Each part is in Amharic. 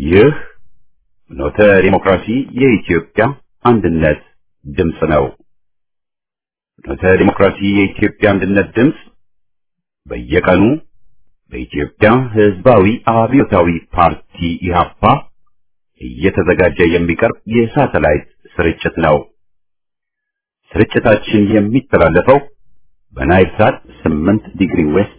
ይህ ኖተ ዲሞክራሲ የኢትዮጵያ አንድነት ድምፅ ነው። ኖተ ዲሞክራሲ የኢትዮጵያ አንድነት ድምፅ በየቀኑ በኢትዮጵያ ሕዝባዊ አብዮታዊ ፓርቲ ኢህአፓ እየተዘጋጀ የሚቀርብ የሳተላይት ስርጭት ነው። ስርጭታችን የሚተላለፈው በናይል ሳት 8 ዲግሪ ዌስት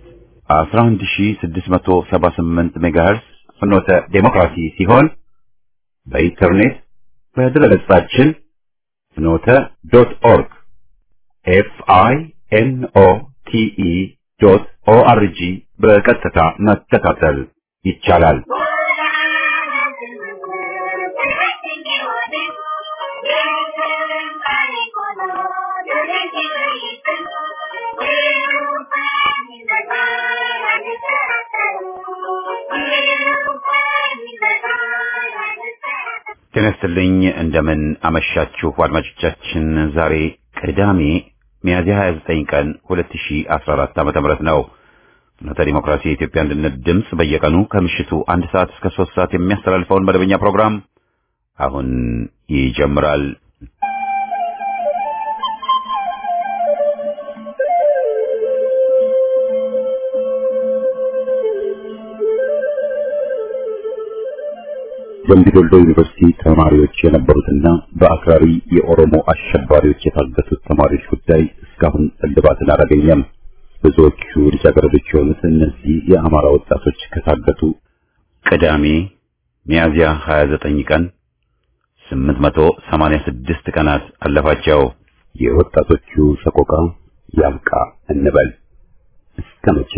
11678 ሜጋሄርስ ፍኖተ ዴሞክራሲ ሲሆን በኢንተርኔት በድረገጻችን ፍኖተ ዶት ኦርግ ኤፍ አይ ኤን ኦ ቲ ኢ ዶት ኦ አር ጂ በቀጥታ መከታተል ይቻላል። ጤና ይስጥልኝ። እንደምን አመሻችሁ አድማጮቻችን። ዛሬ ቅዳሜ ሚያዝያ 29 ቀን 2014 ዓ.ም ነው። ፍኖተ ዲሞክራሲ የኢትዮጵያ አንድነት ድምፅ በየቀኑ ከምሽቱ አንድ ሰዓት እስከ ሶስት ሰዓት የሚያስተላልፈውን መደበኛ ፕሮግራም አሁን ይጀምራል። በምቢዶሎ ዩኒቨርሲቲ ተማሪዎች የነበሩትና በአክራሪ የኦሮሞ አሸባሪዎች የታገቱት ተማሪዎች ጉዳይ እስካሁን እልባትን አላገኘም። ብዙዎቹ ልጃገረዶች የሆኑት እነዚህ የአማራ ወጣቶች ከታገቱ ቅዳሜ ሚያዝያ 29 ቀን 886 ቀናት አለፋቸው። የወጣቶቹ ሰቆቃ ያብቃ እንበል። እስከ መቼ?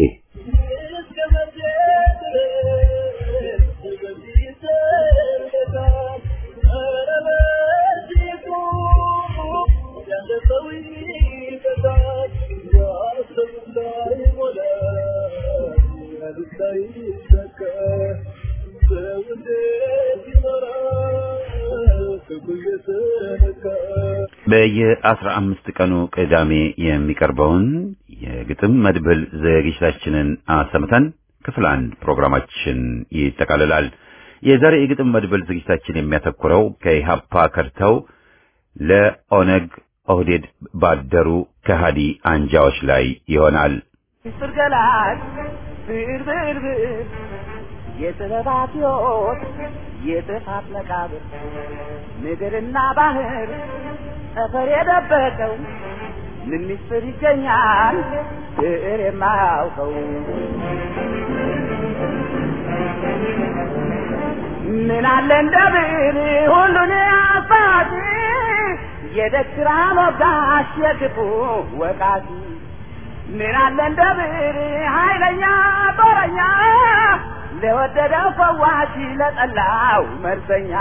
በየአስራ አምስት ቀኑ ቅዳሜ የሚቀርበውን የግጥም መድብል ዝግጅታችንን አሰምተን ክፍል አንድ ፕሮግራማችን ይጠቃልላል። የዛሬ የግጥም መድብል ዝግጅታችን የሚያተኩረው ከኢህአፓ ከርተው ለኦነግ ኦህዴድ ባደሩ ከሃዲ አንጃዎች ላይ ይሆናል። ፍርገላት ብር ብር ብር የጥበባት ሕይወት የጥፋት መቃብር ምድርና ባህር ጠፈር የደበቀው ምን ምስጢር ይገኛል ብዕር የማያውቀው ምን አለ እንደ ብዕር ሁሉን አሳቲ የደግራ ሞጋሽ የክፉ ወቃቲ ምን አለ እንደ ብዕር ኃይለኛ ጦረኛ ለወደደው ፈዋሽ ለጠላው መርዘኛ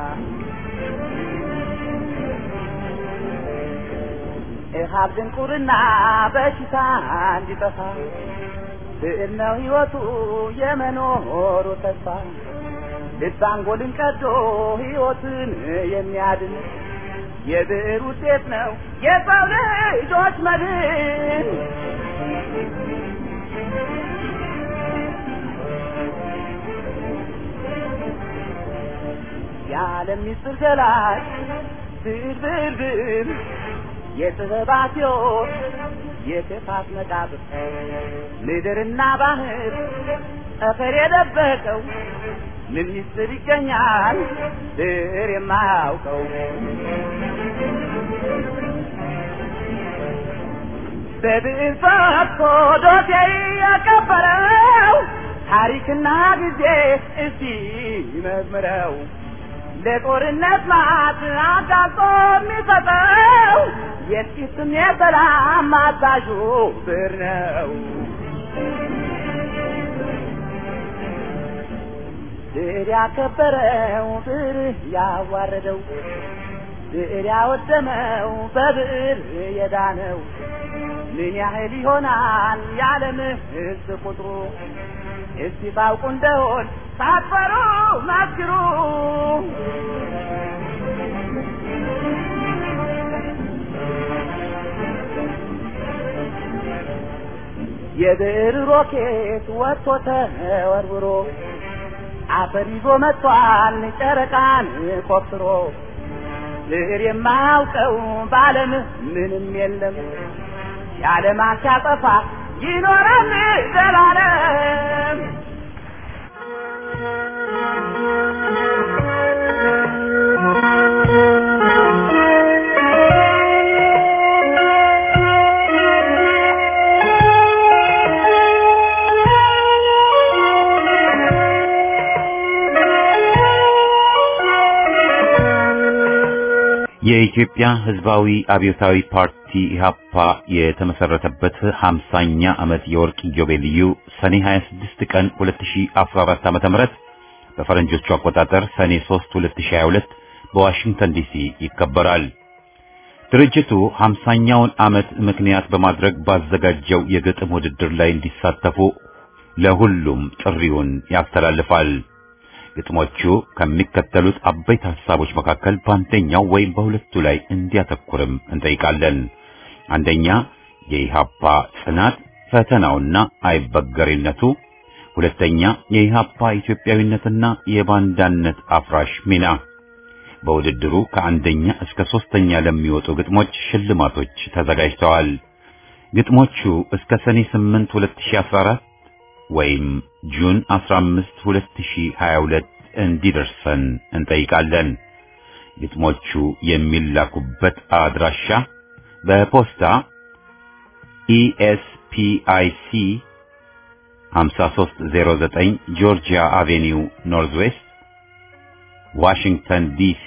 እሃብ ድንቁርና በሽታ እንዲጠፋ ብዕር ነው ሕይወቱ የመኖሩ ተስፋ ልብ አንጎልን ቀዶ ሕይወትን የሚያድን የብዕር ውጤት ነው የሰው ልጆች መድን። የዓለም ምስጢር ገላጭ ብዕር ብዕር ብዕር የጥበባት ሕይወት የክፋት መቃብር ምድርና ባህር ጠፈር የደበቀው ምን ምስጢር ይገኛል ብዕር የማያውቀው በብዕር ፈትቶ ዶሴ ያቀበረው ታሪክና ጊዜ እስቲ መዝምረው ለጦርነት ማት አጋልጦ የሚሰጠው የጥቂትም የሰላም አዛዡ ብዕር ነው። ብዕር ያከበረው ብዕር ያዋረደው ብዕር ያወደመው በብዕር የዳነው ምን ያህል ይሆናል የዓለም ሕዝብ ቁጥሩ? እስቲ ታውቁ እንደሆን ሳትፈሩ መስክሩ። የብዕር ሮኬት ወጥቶ ተወርውሮ አፈር ይዞ መጥቷል ጨረቃን ቆፍሮ ብዕር የማያውቀው በዓለም ምንም የለም የዓለም ሲያጠፋ ይኖራል ዘላለም የኢትዮጵያ ሕዝባዊ አብዮታዊ ፓርቲ ኢህአፓ የተመሰረተበት 50ኛ ዓመት የወርቅ ኢዮቤልዩ ሰኔ 26 ቀን 2014 ዓ.ም በፈረንጆቹ አቆጣጠር ሰኔ 3 2022 በዋሽንግተን ዲሲ ይከበራል። ድርጅቱ 50ኛውን ዓመት ምክንያት በማድረግ ባዘጋጀው የግጥም ውድድር ላይ እንዲሳተፉ ለሁሉም ጥሪውን ያስተላልፋል። ግጥሞቹ ከሚከተሉት አበይት ሐሳቦች መካከል በአንደኛው ወይም በሁለቱ ላይ እንዲያተኩርም እንጠይቃለን። አንደኛ የኢሃፓ ጽናት ፈተናውና አይበገሬነቱ፣ ሁለተኛ የኢሃፓ ኢትዮጵያዊነትና የባንዳነት አፍራሽ ሚና። በውድድሩ ከአንደኛ እስከ ሶስተኛ ለሚወጡ ግጥሞች ሽልማቶች ተዘጋጅተዋል። ግጥሞቹ እስከ ሰኔ 8 2014 ወይም ጁን 15 2022 እንዲደርሰን እንጠይቃለን። ግጥሞቹ የሚላኩበት አድራሻ በፖስታ ኢኤስፒአይሲ 5309 ጆርጂያ አቬኒው ኖርዝ ዌስት ዋሽንግተን ዲሲ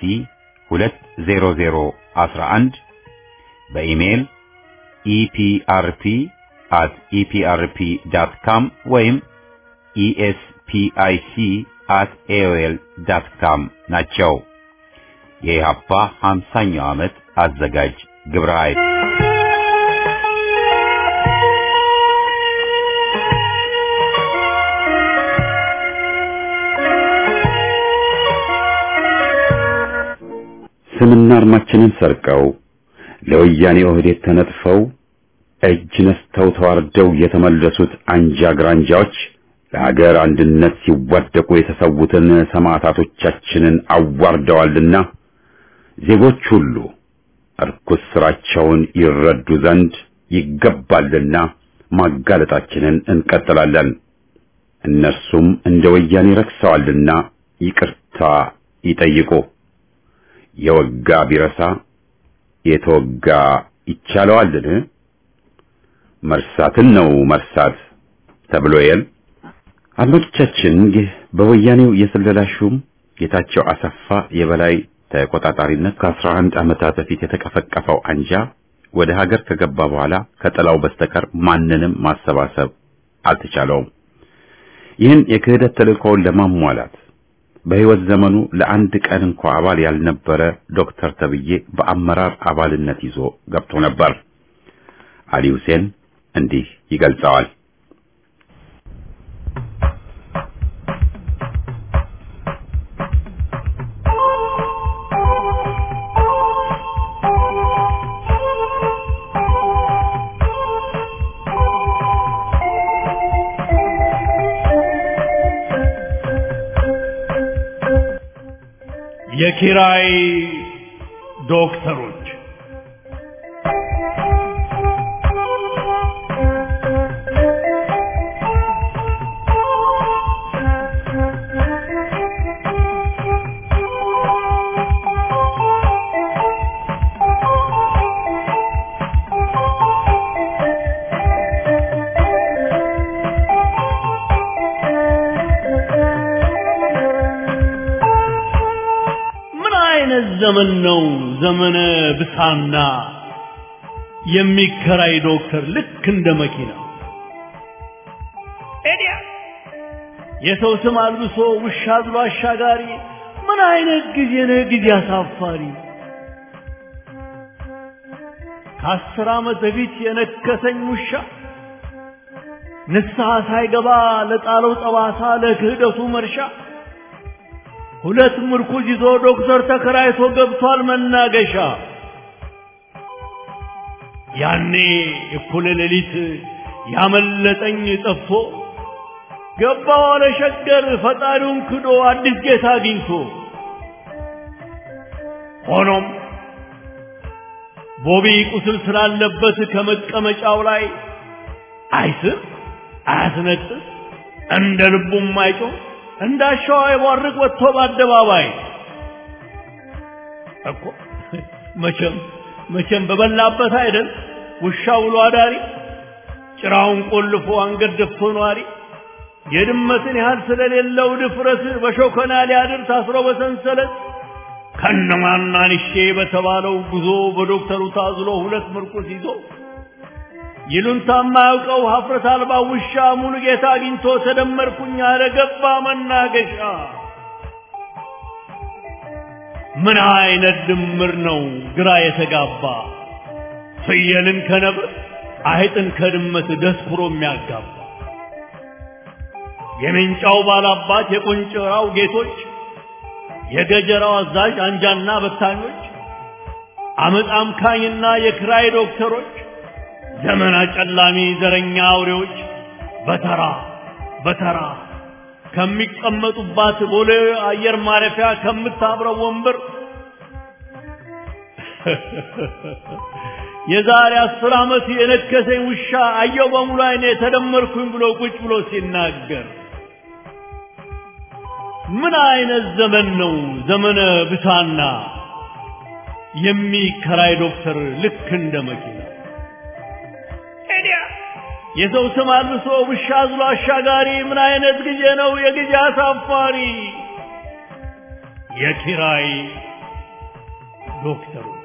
20011 በኢሜይል ኢፒአርፒ at eprp.com ወይም espic at aol.com ናቸው። የኢሃፓ 50ኛው ዓመት አዘጋጅ ግብረ ኃይል ስምና አርማችንን ሰርቀው ለወያኔ ኦህዴድ ተነጥፈው እጅ ነስተው ተዋርደው የተመለሱት አንጃ ግራንጃዎች ለሀገር አንድነት ሲዋደቁ የተሰዉትን ሰማዕታቶቻችንን አዋርደዋልና ዜጎች ሁሉ እርኩስ ስራቸውን ይረዱ ዘንድ ይገባልና ማጋለጣችንን እንቀጥላለን። እነርሱም እንደ ወያኔ ረክሰዋልና ይቅርታ ይጠይቁ። የወጋ ቢረሳ የተወጋ ይቻለዋልን? መርሳትን ነው መርሳት ተብሎ የል አድማጮቻችን፣ ይህ በወያኔው የስለላ ሹም ጌታቸው አሰፋ የበላይ ተቆጣጣሪነት ከአስራ አንድ ዓመታት በፊት የተቀፈቀፈው አንጃ ወደ ሀገር ከገባ በኋላ ከጥላው በስተቀር ማንንም ማሰባሰብ አልተቻለውም። ይህን የክህደት ተልእኮውን ለማሟላት በሕይወት ዘመኑ ለአንድ ቀን እንኳ አባል ያልነበረ ዶክተር ተብዬ በአመራር አባልነት ይዞ ገብቶ ነበር። አሊ ሁሴን እንዲህ ይገልጸዋል። የኪራይ ዶክተሮች ምን አይነት ዘመን ነው? ዘመነ ብሳና የሚከራይ ዶክተር ልክ እንደ መኪና ኤዲያ የሰው ስም አልብሶ ውሻ ብሎ አሻጋሪ። ምን አይነት ጊዜ ነው? ጊዜ አሳፋሪ። ከአስር ዓመት በፊት የነከሰኝ ውሻ ንስሐ ሳይገባ ለጣለው ጠባሳ ለክህደቱ መርሻ ሁለት ምርኩዝ ይዞ ዶክተር ተከራይቶ ገብቷል መናገሻ። ያኔ እኩለ ሌሊት ያመለጠኝ ጠፍቶ ገባው አለ ሸገር ፈጣሪውን ክዶ አዲስ ጌታ አግኝቶ ሆኖም ቦቢ ቁስል ስላለበት ከመቀመጫው ላይ አይስም አያስነጥስ እንደ ልቡም አይጮህ እንዳሻው አይቧርቅ ወጥቶ በአደባባይ እኮ መቼም መቼም በበላበት አይደል ውሻ ውሎ አዳሪ ጭራውን ቆልፎ አንገት ደፍቶ ነዋሪ የድመትን ያህል ስለሌለው ድፍረት በሾከና ሊያድር ታስሮ በሰንሰለት ከነማናንሼ በተባለው ጉዞ በዶክተሩ ታዝሎ ሁለት ምርኩስ ይዞ ይሉንታ የማያውቀው ሀፍረት አልባ ውሻ ሙሉ ጌታ አግኝቶ ተደመርኩኝ አለ ገባ መናገሻ። ምን አይነት ድምር ነው ግራ የተጋባ ፍየልን ከነብር አይጥን ከድመት ደስኩሮ የሚያጋባ የሜንጫው ባላባት የቆንጨራው ጌቶች የገጀራው አዛዥ አንጃና በታኞች አመፅ አምካኝና የክራይ ዶክተሮች ዘመን አጨላሚ ዘረኛ አውሬዎች በተራ በተራ ከሚቀመጡባት ቦሌ አየር ማረፊያ ከምታብረው ወንበር የዛሬ አስር ዓመት የነከሰኝ ውሻ አየው በሙሉ አይኔ ተደመርኩኝ ብሎ ቁጭ ብሎ ሲናገር ምን አይነት ዘመን ነው ዘመነ ብሳና የሚከራይ ዶክተር ልክ እንደ መኪና የሰው ስም አልብሶ ውሻ አዝሎ አሻጋሪ ምን አይነት ጊዜ ነው የጊዜ አሳፋሪ የኪራይ ዶክተሮች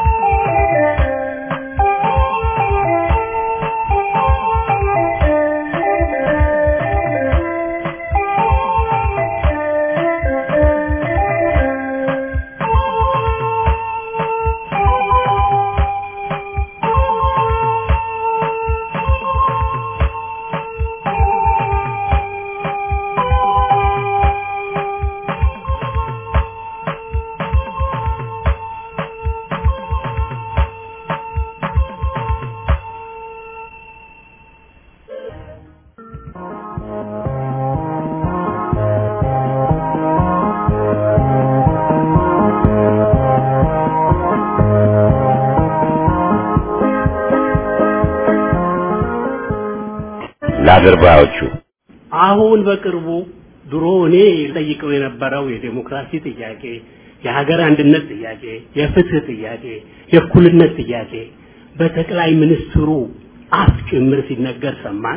ለአድርባዮቹ አሁን በቅርቡ ድሮ እኔ ጠይቀው የነበረው የዴሞክራሲ ጥያቄ፣ የሀገር አንድነት ጥያቄ፣ የፍትህ ጥያቄ፣ የእኩልነት ጥያቄ በጠቅላይ ሚኒስትሩ አፍ ጭምር ሲነገር ሰማን።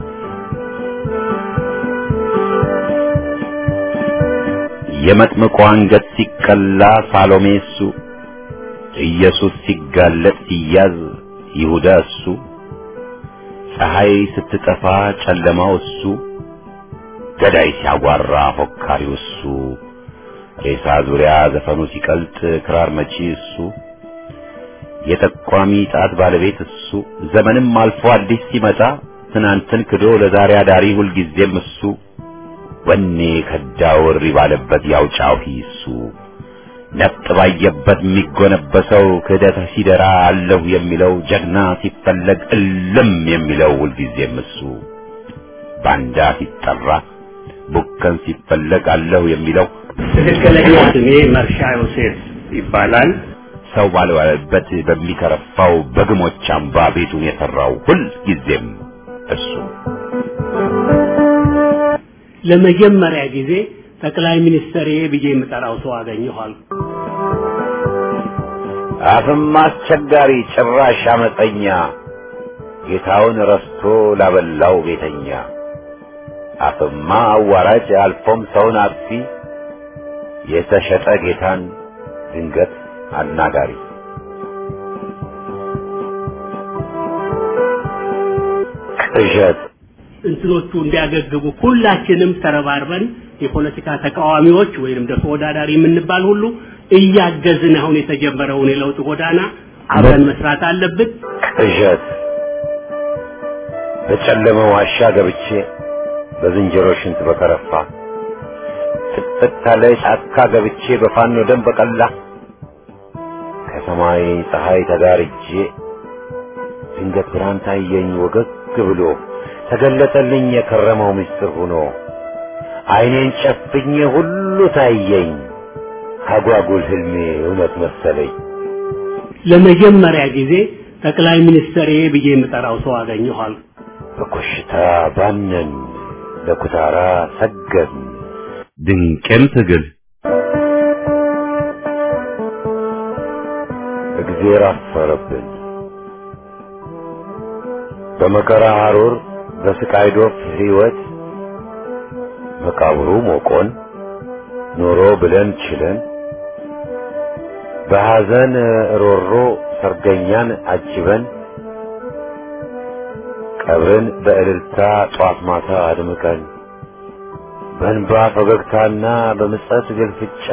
የመጥምቁ አንገት ሲቀላ ሳሎሜ እሱ፣ ኢየሱስ ሲጋለጥ ሲያዝ ይሁዳ እሱ፣ ፀሐይ ስትጠፋ ጨለማው እሱ፣ ገዳይ ሲያጓራ ፎካሪው እሱ፣ ሬሳ ዙሪያ ዘፈኑ ሲቀልጥ ክራር መቺ እሱ፣ የጠቋሚ ጣት ባለቤት እሱ፣ ዘመንም አልፎ አዲስ ሲመጣ ትናንትን ክዶ ለዛሬ አዳሪ ሁልጊዜም እሱ፣ ወኔ ከዳው እሪ ባለበት ያው ጫሂ እሱ፣ ነፍጥ ባየበት የሚጎነበሰው ክህደት ሲደራ አለሁ የሚለው ጀግና ሲፈለግ እልም የሚለው ሁልጊዜም እሱ፣ ባንዳ ሲጠራ ቡከን ሲፈለግ አለሁ የሚለው ትክክለኛ ስሜ መርሻ ዮሴፍ ይባላል። ሰው ባልዋለበት በሚከረፋው በግሞች አምባ ቤቱን የሰራው ሁልጊዜም እሱ ለመጀመሪያ ጊዜ ጠቅላይ ሚኒስትር ብዬ የምጠራው ሰው አገኘኋል። አፍም አስቸጋሪ ጭራሽ አመፀኛ ጌታውን ረስቶ ላበላው ቤተኛ አፍማ አዋራጅ አልፎም ሰውን አጥፊ የተሸጠ ጌታን ድንገት አናጋሪ ቅዠት እንትኖቹ እንዲያገግሙ ሁላችንም ተረባርበን የፖለቲካ ተቃዋሚዎች ወይንም ደግሞ ተወዳዳሪ የምንባል ሁሉ እያገዝን አሁን የተጀመረውን የለውጥ ጎዳና አብረን መስራት አለብን። ቅዠት በጨለመ ዋሻ ገብቼ በዝንጀሮ ሽንት በከረፋ ጥቅጥቅ ካለ ጫካ ገብቼ በፋኖ ደም በቀላ ከሰማይ ፀሐይ ተጋርጄ ድንገት ብርሃን ታየኝ ወገግ ብሎ ተገለጠልኝ የከረመው ምስጢር ሆኖ አይኔን ጨፍኜ ሁሉ ታየኝ አጓጉል ህልሜ እውነት መሰለኝ። ለመጀመሪያ ጊዜ ጠቅላይ ሚኒስትር ብዬ የምጠራው ሰው አገኘኋል። በኮሽታ ባነን ለኩታራ ሰገን ድንቅም ትግል እግዜር አፈረብን በመከራ ሐሩር በስቃይ ዶፍ ሕይወት መቃብሩ ሞቆን ኖሮ ብለን ችለን በሐዘን ሮሮ ሰርገኛን አጅበን ቀብርን በእልልታ ጧት ማታ አድምቀን በእንባ ፈገግታና በምጸት ግልፍጫ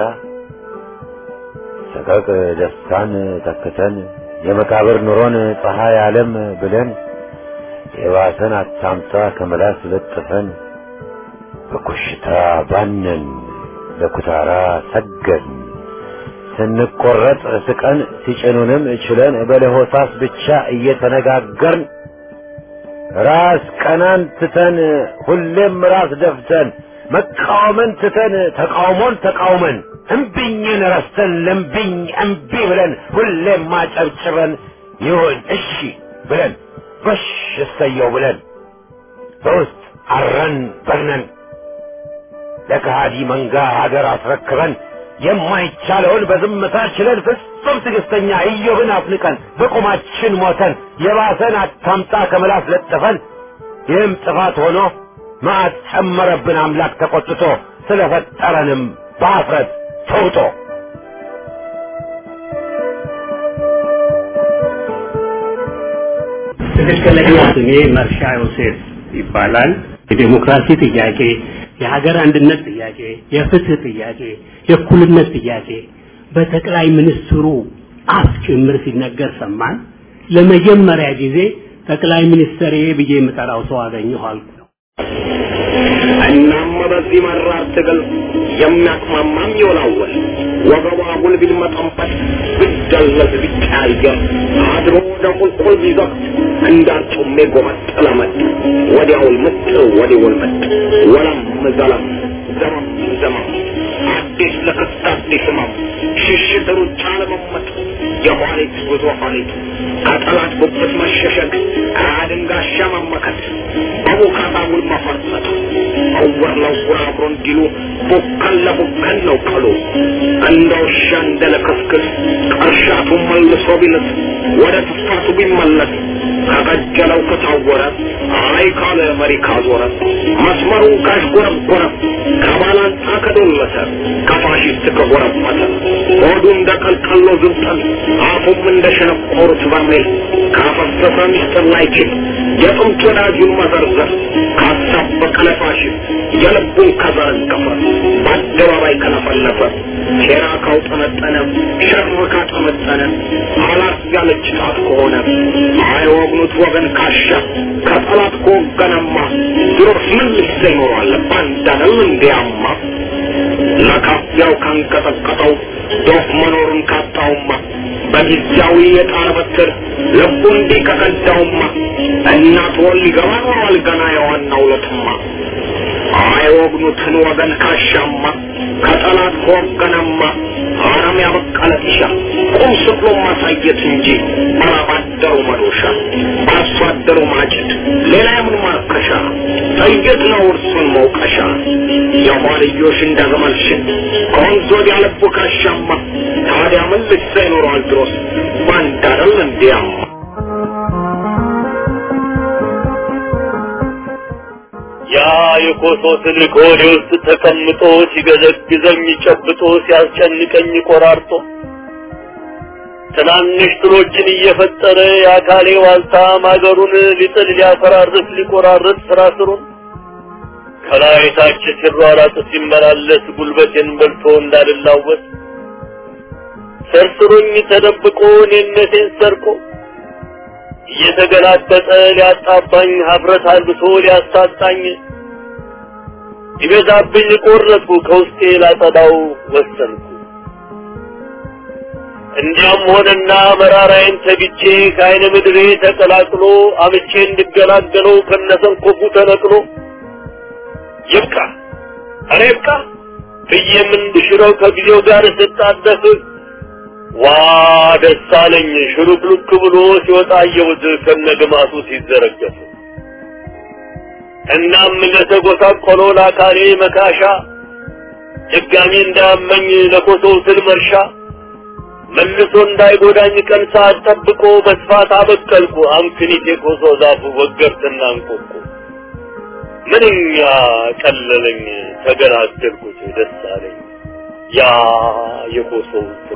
ሰቀቅ ደስታን ተክተን የመቃብር ኑሮን ፀሐይ ዓለም ብለን የባሰን አታምጣ ከመላስ ለጥፈን በኮሽታ ባነን ለኩታራ ሰገን ስንቆረጥ ስቀን ሲጭኑንም ችለን በለሆሳስ ብቻ እየተነጋገርን ራስ ቀናን ትተን ሁሌም ራስ ደፍተን መቃወምን ትተን ተቃውሞን ተቃውመን እምቢኝን ረስተን ለምቢኝ እምቢ ብለን ሁሌም ማጨብጭበን ይሁን እሺ ብለን ጎሽ እሰየው ብለን በውስጥ አረን በግነን ለከሃዲ መንጋ ሀገር አስረክበን የማይቻለውን በዝምታ ችለን ፍጹም ትዕግስተኛ ኢዮብን አፍንቀን በቁማችን ሞተን የባሰን አታምጣ ከምላስ ለጥፈን ይህም ጥፋት ሆኖ መዓት ጨመረብን አምላክ ተቆጥቶ ስለፈጠረንም በአፍረት ተውጦ ትክክለኛ ስሜ መርሻ ዮሴፍ ይባላል። የዴሞክራሲ ጥያቄ፣ የሀገር አንድነት ጥያቄ፣ የፍትህ ጥያቄ፣ የእኩልነት ጥያቄ በጠቅላይ ሚኒስትሩ አፍ ጭምር ሲነገር ሰማን። ለመጀመሪያ ጊዜ ጠቅላይ ሚኒስትር ብዬ የምጠራው ሰው አገኘኋል። እናም በዚህ መራር ትግል የሚያቅማማም ይወላወል ወገቧ ጉል ቢልመጠንበት ቢደለዝ ቢቀያየር አድሮ ወደ ቁልቁል ቢዘቅት እንዳርጩሜ ጎመጥ ለመጥ ወዲያውል ምጥ ወዲውል ምጥ ወለም ዘለም ዘመም ዘመም አዲስ ለክስት አዲስ ህመም ሽሽት ሩጫ ለመመጥ የኋሊት ጉዞ ኋሊት ከጠላት ጉብት መሸሸግ ከአድንጋሻ መመከት በቡካታ ውል መፈርጠጥ እውር ለውር አብሮ እንዲሉ ቡከን ለቡከን ነው ቀሉ እንደ ውሻ እንደ ለክስክስ ቀርሻቱ መልሶ ቢልስ ወደ ትፋቱ ቢመለስ ከቀጀለው ከታወረ አይ ካለ መሪ ካዞረ መስመሩን ካሽጎረጎረ ከባላንጣ ከዶለተ ከፋሽስት ከጎረመተ ሆዱ እንደ ቀልቀሎ ዝብጠን አፉም እንደ ሸነቆሩት በርሜል ካፈሰሰ ሚስጥር ላይችል የጥንት ወዳጁን መዘርዘር ካሳበቀ ለፋሽስት የልቡን ከዘረገፈ በአደባባይ ከለፈለፈ ሴራ ካውጠነጠነ ሸር ካጠመጠነ አላት ያለች ጣት ከሆነ አይወግኑት ወገን ካሻ ከጠላት ከወገነማ ድሮስ ምን ልሰ ይኖራል ባንዳንም እንዲያማ ለካፊያው ካንቀጠቀጠው ዶፍ መኖሩን ካጣውማ በጊዜያዊ የጣር በትር ልቡ እንዲህ ከቀዳውማ እናት ወል ሊገባ ኖሯል ገና የዋናው ለትማ አይወግኑትን ወገን ካሻማ ከጠላት ከወገነማ አረም ያበቀለ ጢሻ ቁም ስቅሎ ማሳየት እንጂ ባላባደሩ መዶሻ በአርሶ አደሩ ማጭድ ሌላ የምን ማርከሻ ጥይት ነው እርሱን መውቀሻ የኋልዮሽ እንደ ግመል ሽት ከወንዝ ወዲያ ልቡ ካሻማ ታዲያ ምን ልሳ ይኖረዋል ድሮስ ባንድ አይደል እንዲያማ ያ የኮሶ ትልቅ ሆዴ ውስጥ ተቀምጦ ሲገዘግዘኝ ጨብጦ ሲያስጨንቀኝ ቆራርጦ ትናንሽ ትሎችን እየፈጠረ የአካሌ ዋልታ ማገሩን ሊጥል ሊያፈራርስ ሊቆራርጥ ስራ ስሩን ከላይ ታች ሲሯራጥ ሲመላለስ ጉልበቴን በልቶ እንዳልላወስ ሰርስሮኝ ተደብቆ እኔነቴን ሰርቆ እየተገላጠጠ ሊያጣባኝ ሀፍረት አልብሶ ሊያሳጣኝ ይበዛብኝ ቆረጥኩ ከውስጤ ላጸዳው ወሰንኩ እንዲያም ሆነና መራራዬን ተግቼ ከአይነ ምድሬ ተቀላቅሎ አምቼ እንድገላገለው ከነሰንኮፉ ተነቅሎ ይብቃ ኧረ ይብቃ ብዬም እንድሽረው ከጊዜው ጋር ስጣደፍ ዋ ደስ አለኝ ሽሩክሉክ ብሎ ሲወጣ አየሁት ከነግማቱ ሲዘረገፍ እናም ለተጎሳቆለው ለአካሌ መካሻ ድጋሚ እንዳያመኝ ለኮሶው ስል መርሻ መልሶ እንዳይጎዳኝ ቀን ሰዓት ጠብቆ በስፋት አበቀልኩ አምክኒት የኮሶ ዛፍ ወገርትና እንቆቁ ምንኛ ቀለለኝ ተገላገልኩት ደስ አለኝ ያ የኮሶው ስል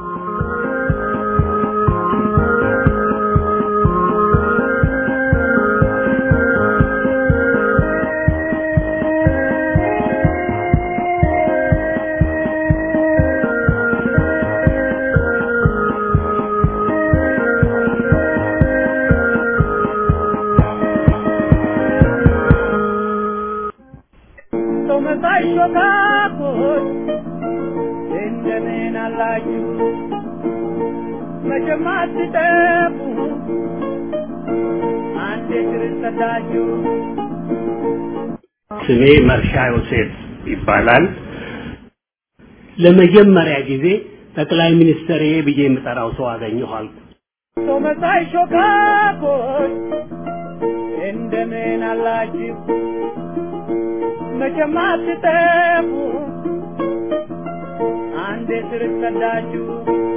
ሰው መሳይ ሾካኮች እንደምን አላችሁ? መቼም አትጠፉ አንዴ ክርስተዳችሁ ስሜ መርሻ ዮሴፍ ይባላል። ለመጀመሪያ ጊዜ ጠቅላይ ሚኒስትር ብዬ የምጠራው ሰው አገኘሁ አልኩ። ሰው መሳይ ሾካኮች እንደምን አላችሁ? መቼም አትጠፉ አንዴ ክርስተዳችሁ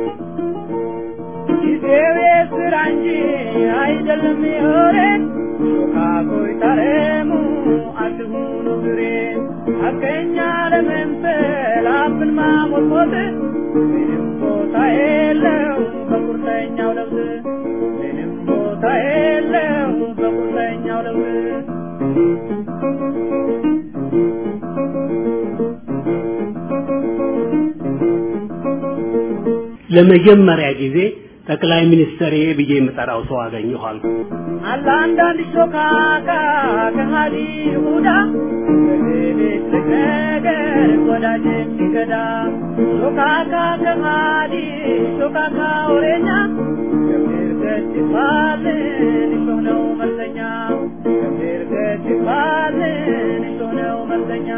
ጊዜው የስራ እንጂ አይደለም የወሬን ሾካኮይ ታረሙ አትሁኑ ግሬን ሐቀኛ ለመምሰል አፍን ማሞጥሞጥ ምንም ቦታ የለው በቁርጠኛው ለውዝ ምንም ቦታ የለው በቁርጠኛው ለውዝ ለመጀመሪያ ጊዜ ጠቅላይ ሚኒስትር ብዬ የምጠራው ሰው አገኘሁ አልኩ። አለ አንዳንድ ሾካካ ከሃዲ ይሁዳ በሌሊት ነገር ወዳጅ የሚገዳ ሾካካ ከሃዲ ሾካካ ወሬኛ ገብር ገጭ ይባልን እሾህ ነው መርዘኛ ገብር ገጭ ይባልን እሾህ ነው መርዘኛ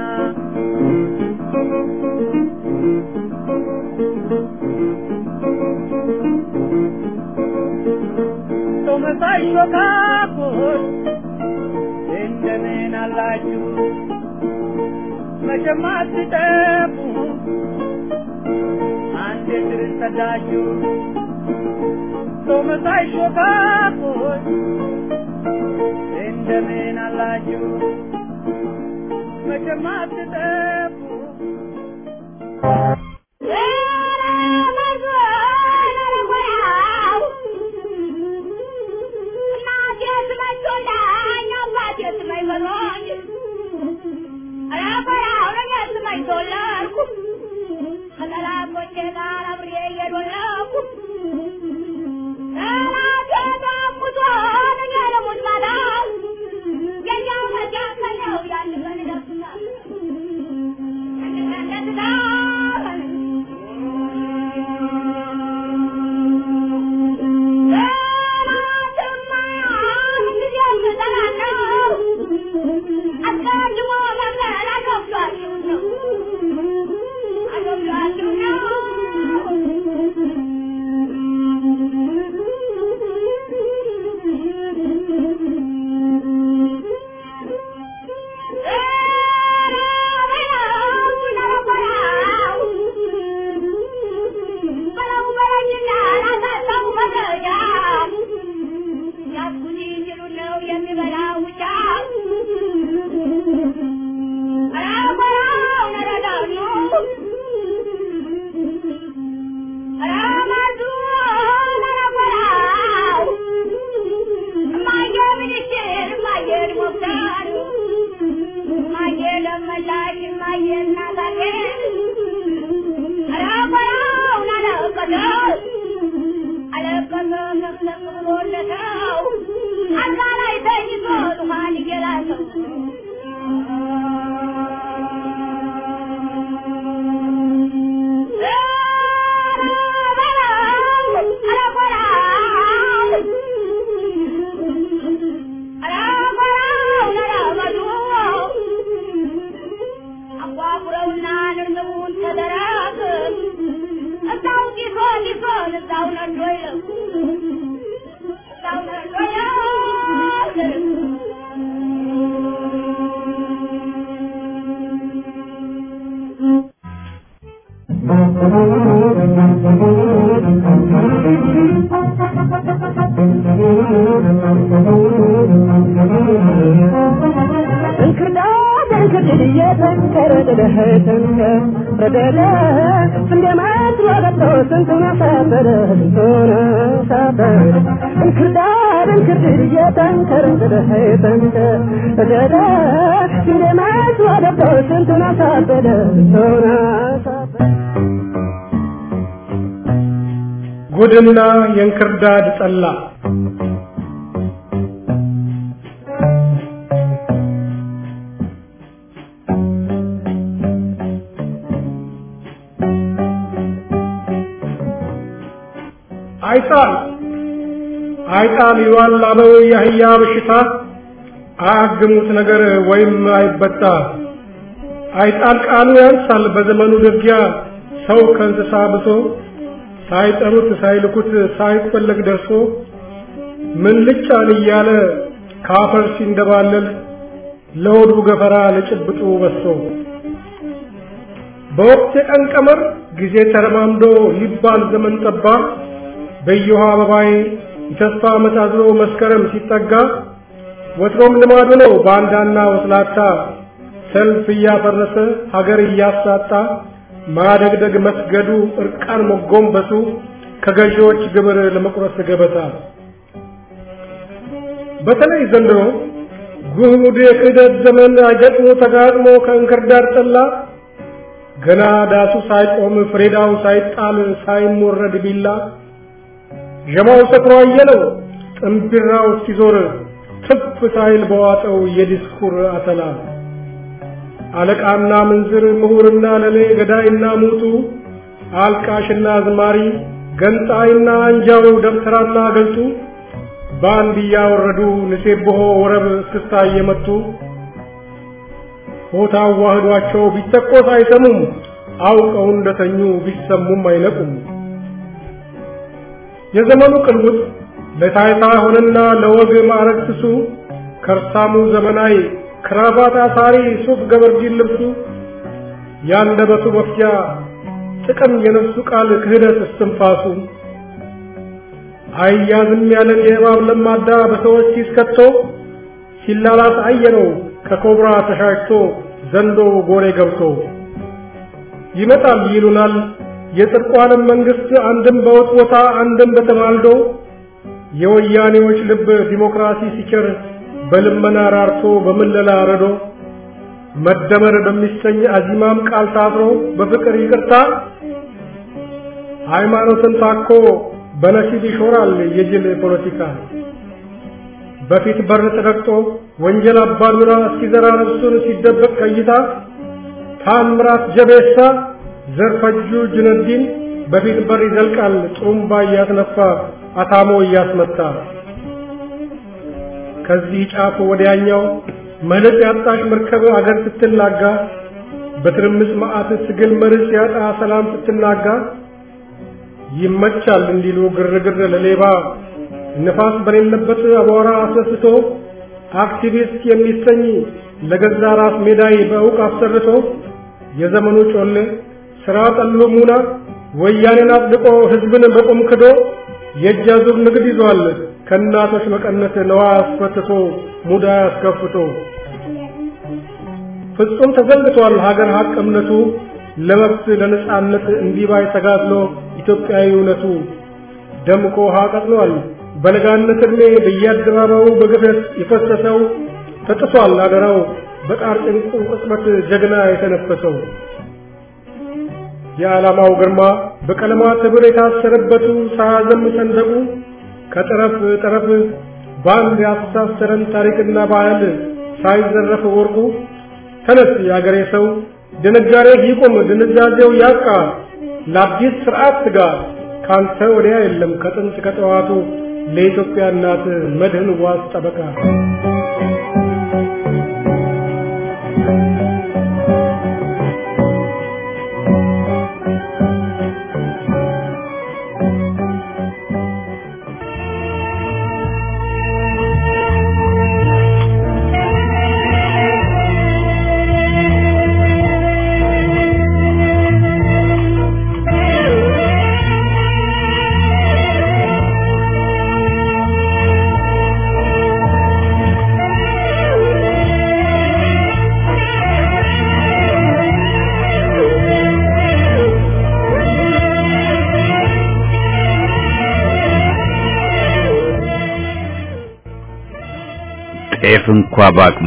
ሰው መሳይ ሾካኮች እንደምን አላችሁ? መቼም አትጠፉ አንዴ ክርስተዳችሁ ሰው መሳይ ሾካኮች እንደምን አላችሁ? መቼም አትጠፉ ነውና ንርንቡን ተደራገም እዛው ጊዞን ይዞን እዛው ነዶ ይለው እዛው ነዶ ያገርም እንክርዳድ እንክርድድ እየተንከረ ደደህ ተንከር ረደደ እንደማት ወገቶ ስንቱን አሳበደ ስንቱን አሳበደ እንክርዳድ እንክርድድ እየተንከረ ደደህ ተንከር ረደደ እንደማት ወገቶ ስንቱን አሳበደ ስንቱን አሳበደ ጉድና የእንክርዳድ ጠላ አይጣል አይጣል ይዋል አበው የአህያ በሽታ አያግሙት ነገር ወይም አይበጣ አይጣል ቃሉ ያንሳል በዘመኑ ደጊያ ሰው ከእንስሳ ብሶ ሳይጠሩት ሳይልኩት ሳይፈለግ ደርሶ ምን ልጫን እያለ ካፈር ሲንደባለል ለሆዱ ገፈራ ለጭብጡ በሶ በወቅት የቀን ቀመር ጊዜ ተረማምዶ ሊባል ዘመን ጠባ በየውሃ አበባዬ የተስፋ ዓመት አዝሎ መስከረም ሲጠጋ ወትሮም ልማዱ ነው ባንዳና ወስላታ ሰልፍ እያፈረሰ ሀገር እያሳጣ ማደግደግ መስገዱ እርቃን መጎንበሱ ከገዢዎች ግብር ለመቁረስ ገበታ በተለይ ዘንድሮ ጉድ የክህደት ዘመን አይገጥሞ ተጋጥሞ ከእንክርዳድ ጠላ ገና ዳሱ ሳይቆም ፍሬዳው ሳይጣል ሳይሞረድ ቢላ ዠማው ሰክሮ አየለው ጥንቢራው ሲዞር ትፍ ሳይል በዋጠው የዲስኩር አተላ አለቃና ምንዝር ምሁርና ለሌ ገዳይና ሙቱ አልቃሽና አዝማሪ ገንጣይና አንጃው ደብተራና ገልጡ በአንድ እያወረዱ ንሴብሖ ወረብ እስክስታ እየመቱ ሆታ አዋህዷቸው ቢተኮስ አይሰሙም አውቀው እንደተኙ ቢሰሙም አይነቁም የዘመኑ ቅልውጥ ለታይታ ሆነና ለወግ ማዕረግ ስሱ ከርሳሙ ዘመናዊ ክራባት አሳሪ ሱፍ ገበርዲን ልብሱ ያንደበቱ መፍጃ ጥቅም የነፍሱ ቃል ክህደት እስትንፋሱ አያዝም ያለን የእባብ ለማዳ በሰዎች ሲስከቶ ሲላላስ አየነው ከኮብራ ተሻሽቶ ዘንዶ ጎሬ ገብቶ ይመጣል ይሉናል የጽድቁ ዓለም መንግስት አንድም በወጥ ቦታ አንድም በተማልዶ የወያኔዎች ልብ ዲሞክራሲ ሲቸር በልመና ራርቶ በምለላ ረዶ መደመር በሚሰኝ አዚማም ቃል ታስሮ በፍቅር ይቅርታ ሃይማኖትን ታኮ በነሲብ ይሾራል የጅል ፖለቲካ በፊት በር ተረግጦ ወንጀል አባዱራ እስኪዘራ ነፍሱን ሲደበቅ ከይታ ታምራት ጀቤሳ ዘርፈጁ ጁነዲን በፊት በር ይዘልቃል ጥሩምባ እያስነፋ አታሞ እያስመታ ከዚህ ጫፍ ወዲያኛው መለጥ ያጣሽ መርከብ አገር ስትላጋ በትርምስ መዓት ትግል መርስ ያጣ ሰላም ስትናጋ ይመቻል እንዲሉ ግርግር ለሌባ ንፋስ በሌለበት አቧራ አስነስቶ አክቲቪስት የሚሰኝ ለገዛ ራስ ሜዳይ በእውቅ አሰርቶ የዘመኑ ጮሌ ስራ ጠሎ ሙና ወያኔን አጽድቆ ህዝብን በቁም ክዶ የእጅ አዙር ንግድ ይዟል ከእናቶች መቀነት ነዋ አስፈትቶ ሙዳ አስከፍቶ ፍጹም ተዘንግቷል ሀገር ሀቅ እምነቱ ለመብት ለነጻነት እንዲባይ ተጋድሎ ኢትዮጵያዊ እውነቱ ደምቆ ውሃ ቀጥሏል በለጋነት ዕድሜ በየአደባባዩ በግፈት የፈሰሰው ተጥሷል አደራው በጣር ጭንቁ ቅጽበት ጀግና የተነፈሰው የዓላማው ግርማ በቀለማት ህብር የታሰረበቱ ሳያዘም ሰንደቁ ከጠረፍ ጠረፍ በአንድ ያስተሳሰረን ታሪክና ባህል ሳይዘረፍ ወርቁ ተነስ የአገሬ ሰው ድንጋሬ ይቁም ድንዛዜው ያብቃ ለአዲስ ስርዓት ትጋ ካንተ ወዲያ የለም ከጥንት ከጠዋቱ ለኢትዮጵያ እናት መድህን ዋስ ጠበቃ ጤፍ እንኳ ባቅሟ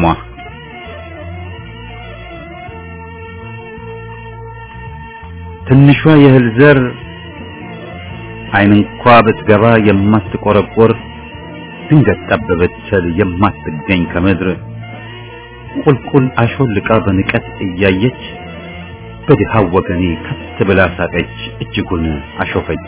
ትንሿ የእህል ዘር አይን እንኳ ብትገባ የማትቆረቆር ድንገት ጠብ ብትል የማትገኝ ከምድር ቁልቁል አሾልቃ በንቀት እያየች በድሃው ወገኔ ከት ብላ ሳቀች፣ እጅጉን አሾፈች።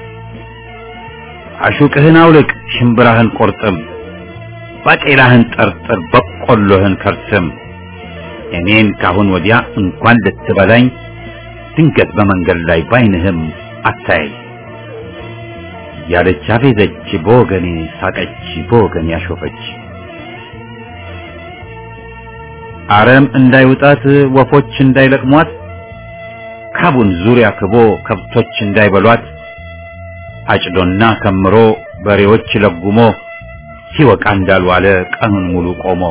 አሹቅህን አውልቅ፣ ሽምብራህን ቆርጥም፣ ባቄላህን ጠርጥር፣ በቆሎህን ከርስም። እኔን ካሁን ወዲያ እንኳን ልትበላኝ ድንገት በመንገድ ላይ ባይንህም አታይ ያለች አፌዘች፣ በወገኔ ሳቀች፣ በወገኔ አሾፈች። አረም እንዳይውጣት ወፎች እንዳይለቅሟት ካቡን ዙሪያ ክቦ ከብቶች እንዳይበሏት አጭዶና ከምሮ በሬዎች ለጉሞ ሲወቃ እንዳልዋለ ቀኑን ሙሉ ቆሞ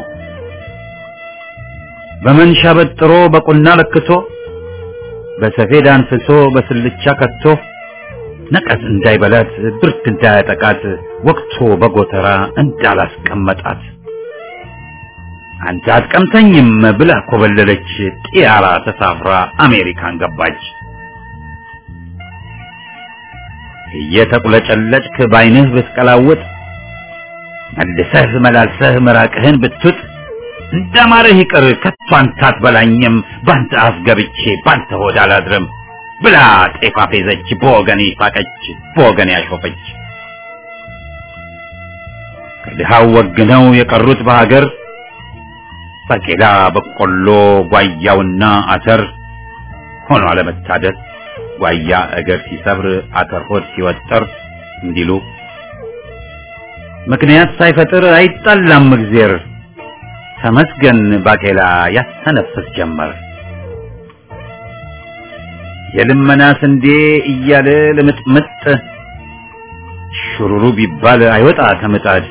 በመንሻ በጥሮ በቁና ለክቶ በሰፌድ አንፍሶ በስልቻ ከቶ ነቀዝ እንዳይበላት ብርድ እንዳያጠቃት ወቅቶ በጎተራ እንዳላስቀመጣት አንተ አትቀምተኝም ብላ ኮበለለች። ጢያራ ተሳፍራ አሜሪካን ገባች። እየተቁለጨለጭክ ባይንህ ብትቀላውጥ መልሰህ መላልሰህ ምራቅህን ብትውጥ እንደማረህ ይቅር ከቶ አንተ አትበላኝም ባንተ አፍ ገብቼ ባንተ ሆድ አላድርም ብላ ጤፍ አፌዘች። በወገኔ ሳቀች፣ በወገኔ አሾፈች። ከድሃው ወግነው የቀሩት በሀገር ባቄላ፣ በቆሎ፣ ጓያውና አተር ሆኖ አለመታደል ጓያ እግር ሲሰብር አተር ሆድ ሲወጠር እንዲሉ ምክንያት ሳይፈጥር አይጣላም እግዜር። ተመስገን ባቄላ ያስተነፍስ ጀመር። የልመና ስንዴ እያለ ልምጥምጥ ሹሩሩ ቢባል አይወጣ ከምጣድ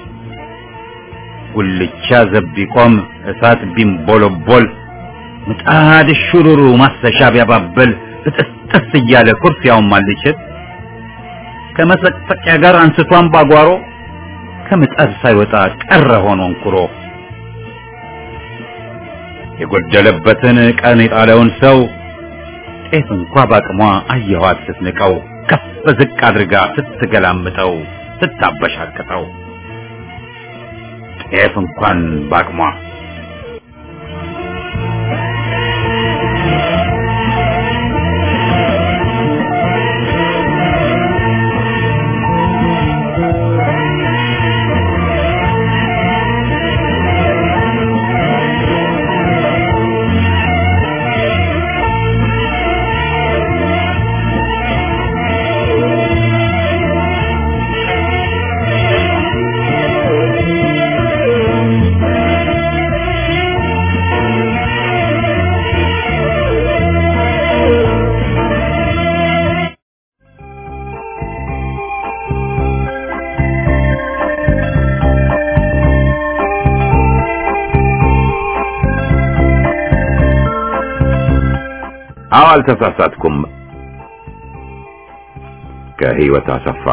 ጉልቻ ዘብ ቢቆም እሳት ቢንቦለቦል ምጣድ ሹሩሩ ማሰሻ ቢያባብል እጥስጥስ እያለ ኩርፊያውን ማልችል ከመሰቅሰቂያ ጋር አንስቷን ባጓሮ ከምጣድ ሳይወጣ ቀረ ሆኖ እንኩሮ የጎደለበትን ቀን የጣለውን ሰው ጤፍ እንኳ ባቅሟ አየኋት ስትንቀው ከፍ ዝቅ አድርጋ ስትገላምጠው ስታበሻቅጠው ጤፍ እንኳን ባቅሟ አዎ አልተሳሳትኩም። ከህይወት አሰፋ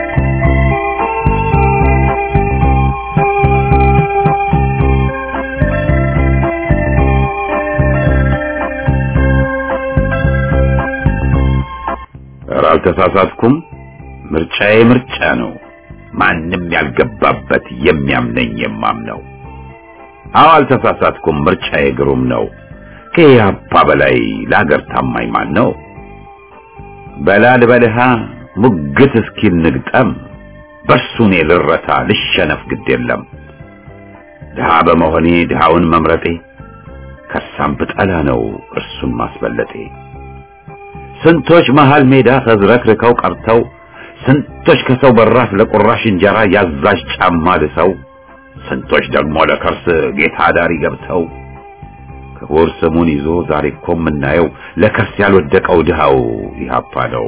ኧረ አልተሳሳትኩም። ምርጫዬ ምርጫ ነው። ማንም ያልገባበት የሚያምነኝ የማምነው። አዎ አልተሳሳትኩም። ምርጫዬ ግሩም ነው። ከኢህአፓ በላይ ለሀገር ታማኝ ማን ነው? በላል በልሃ ሙግት እስኪል ንግጠም በእርሱ እኔ ልረታ ልሸነፍ ግድ የለም። ድሃ በመሆኔ ድሃውን መምረጤ ከሳም ብጠላ ነው እርሱን ማስበለጤ። ስንቶች መሃል ሜዳ ተዝረክርከው ቀርተው ስንቶች ከሰው በራፍ ለቁራሽ እንጀራ ያዛዥ ጫማ ልሰው ስንቶች ደግሞ ለከርስ ጌታ ዳሪ ገብተው ክቡር ስሙን ይዞ ዛሬ እኮ የምናየው ለከርስ ያልወደቀው ድሃው ኢህአፓ ነው።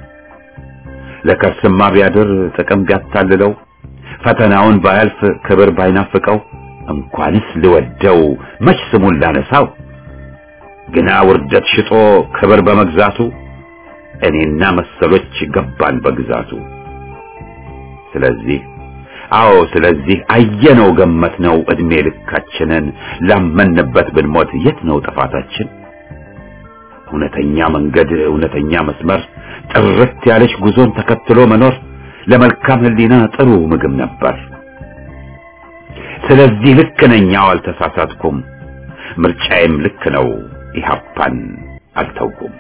ለከርስማ ቢያድር ጥቅም ቢያታልለው ፈተናውን ባያልፍ ክብር ባይናፍቀው እንኳንስ ልወደው መች ስሙን ላነሳው ግና ውርደት ሽጦ ክብር በመግዛቱ እኔና መሰሎች ገባን በግዛቱ። ስለዚህ አዎ ስለዚህ አየነው ገመትነው እድሜ ልካችንን ላመንበት ብንሞት የት ነው ጥፋታችን? እውነተኛ መንገድ እውነተኛ መስመር ጥርት ያለች ጉዞን ተከትሎ መኖር ለመልካም ሕሊና ጥሩ ምግብ ነበር። ስለዚህ ልክ ነኝ፣ አዎ አልተሳሳትኩም። ምርጫዬም ልክ ነው፣ ኢህአፓን አልተውኩም።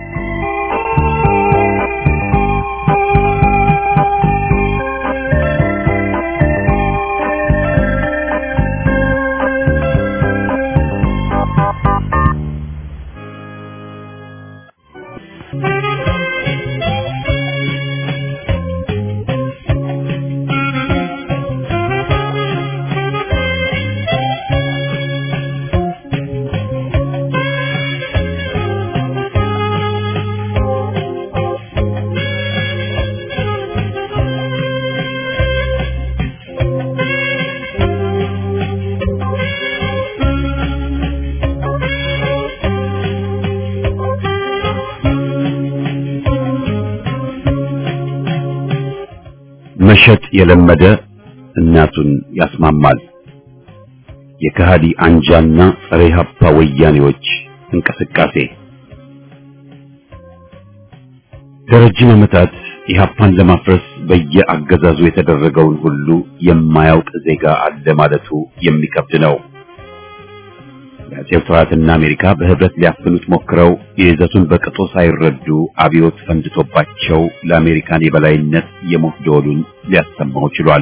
መሸጥ የለመደ እናቱን ያስማማል። የከሃዲ አንጃና ጸረ ኢህአፓ ወያኔዎች እንቅስቃሴ ለረጅም ዓመታት ኢህአፓን ለማፍረስ በየአገዛዙ የተደረገውን ሁሉ የማያውቅ ዜጋ አለ ማለቱ የሚከብድ ነው። የአጼው ስርዓትና አሜሪካ በህብረት ሊያፍኑት ሞክረው የይዘቱን በቅጡ ሳይረዱ አብዮት ፈንድቶባቸው ለአሜሪካን የበላይነት የሞት ደወሉን ሊያሰማው ችሏል።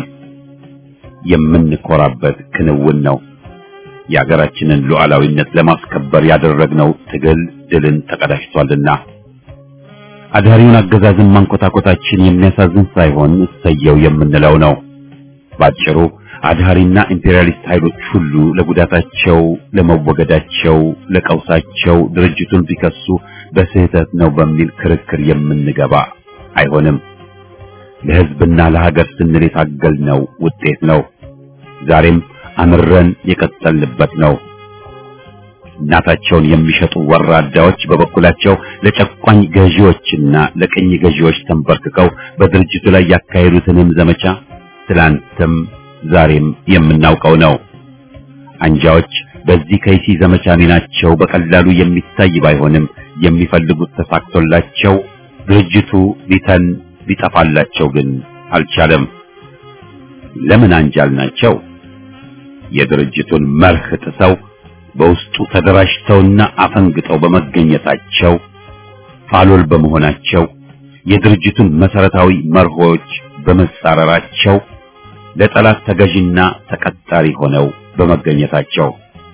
የምንኮራበት ክንውን ነው። የሀገራችንን ሉዓላዊነት ለማስከበር ያደረግነው ትግል ድልን ተቀዳጅቷልና አዳሪውን አገዛዝን ማንኮታኮታችን የሚያሳዝን ሳይሆን እሰየው የምንለው ነው። ባጭሩ አድሃሪና ኢምፔሪያሊስት ኃይሎች ሁሉ ለጉዳታቸው፣ ለመወገዳቸው፣ ለቀውሳቸው ድርጅቱን ቢከሱ በስህተት ነው በሚል ክርክር የምንገባ አይሆንም። ለህዝብና ለሀገር ስንል የታገልነው ውጤት ነው። ዛሬም አምረን የቀጠልንበት ነው። እናታቸውን የሚሸጡ ወራዳዎች በበኩላቸው ለጨቋኝ ገዢዎችና ለቅኝ ገዢዎች ተንበርክከው በድርጅቱ ላይ ያካሄዱትንም ዘመቻ ትላንትም ዛሬም የምናውቀው ነው። አንጃዎች በዚህ ከይሲ ዘመቻ ሚናቸው በቀላሉ የሚታይ ባይሆንም የሚፈልጉት ተሳክቶላቸው ድርጅቱ ሊተን ሊጠፋላቸው ግን አልቻለም። ለምን አንጃል ናቸው? የድርጅቱን መርህ ጥሰው በውስጡ ተደራጅተውና አፈንግጠው በመገኘታቸው ፋሎል በመሆናቸው የድርጅቱን መሰረታዊ መርሆች በመጻረራቸው ለጠላት ተገዥና ተቀጣሪ ሆነው በመገኘታቸው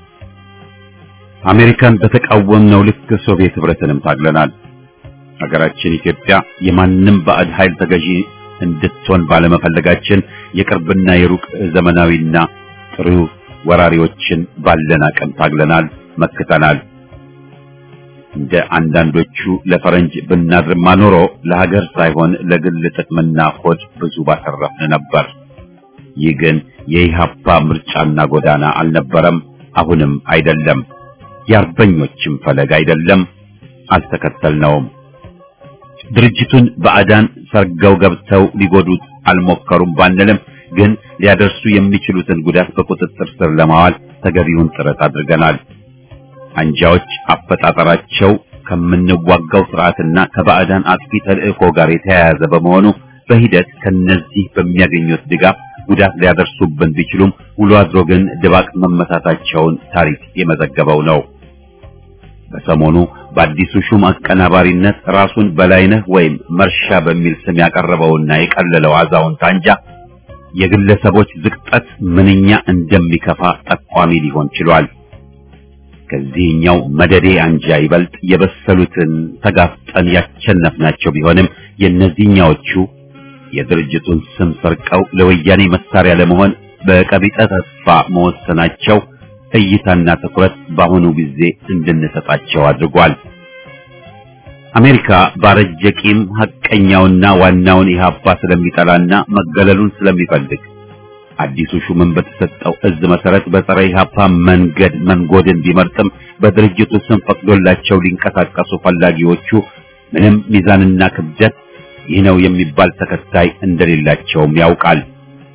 አሜሪካን በተቃወምነው ልክ ሶቪየት ህብረትንም ታግለናል። ሀገራችን ኢትዮጵያ የማንም ባዕድ ኃይል ተገዢ እንድትሆን ባለመፈለጋችን የቅርብና የሩቅ ዘመናዊና ጥሩ ወራሪዎችን ባለን አቅም ታግለናል፣ መክተናል። እንደ አንዳንዶቹ ለፈረንጅ ብናድርማ ኖሮ ለሀገር ሳይሆን ለግል ጥቅምና ሆድ ብዙ ባተረፍን ነበር። ይህ ግን የኢሃፓ ምርጫና ጎዳና አልነበረም፣ አሁንም አይደለም። የአርበኞችም ፈለግ አይደለም፣ አልተከተልነውም። ድርጅቱን ባዕዳን ሰርገው ገብተው ሊጎዱት አልሞከሩም ባንልም ግን ሊያደርሱ የሚችሉትን ጉዳት በቁጥጥር ስር ለማዋል ተገቢውን ጥረት አድርገናል። አንጃዎች አፈጣጠራቸው ከምንዋጋው ስርዓትና ከባዕዳን አጥፊ ተልእኮ ጋር የተያያዘ በመሆኑ በሂደት ከነዚህ በሚያገኙት ድጋፍ ጉዳት ሊያደርሱብን ቢችሉም ውሎ አድሮ ግን ድባቅ መመታታቸውን ታሪክ የመዘገበው ነው። በሰሞኑ በአዲሱ ሹም አቀናባሪነት ራሱን በላይነህ ወይም መርሻ በሚል ስም ያቀረበውና የቀለለው አዛውንት አንጃ የግለሰቦች ዝቅጠት ምንኛ እንደሚከፋ ጠቋሚ ሊሆን ችሏል። ከዚህኛው መደዴ አንጃ ይበልጥ የበሰሉትን ተጋፍጠን ያቸነፍናቸው ቢሆንም የእነዚህኛዎቹ የድርጅቱን ስም ሰርቀው ለወያኔ መሳሪያ ለመሆን በቀቢጠ ተስፋ መወሰናቸው እይታና ትኩረት በአሁኑ ጊዜ እንድንሰጣቸው አድርጓል። አሜሪካ ባረጀ ቂም ሐቀኛውና ዋናውን ኢህአፓ ስለሚጠላና መገለሉን ስለሚፈልግ አዲሱ ሹምን በተሰጠው እዝ መሰረት በጸረ ኢህአፓ መንገድ መንጎድን ቢመርጥም በድርጅቱ ስም ፈቅዶላቸው ሊንቀሳቀሱ ፈላጊዎቹ ምንም ሚዛንና ክብደት ይህ ነው የሚባል ተከታይ እንደሌላቸውም ያውቃል።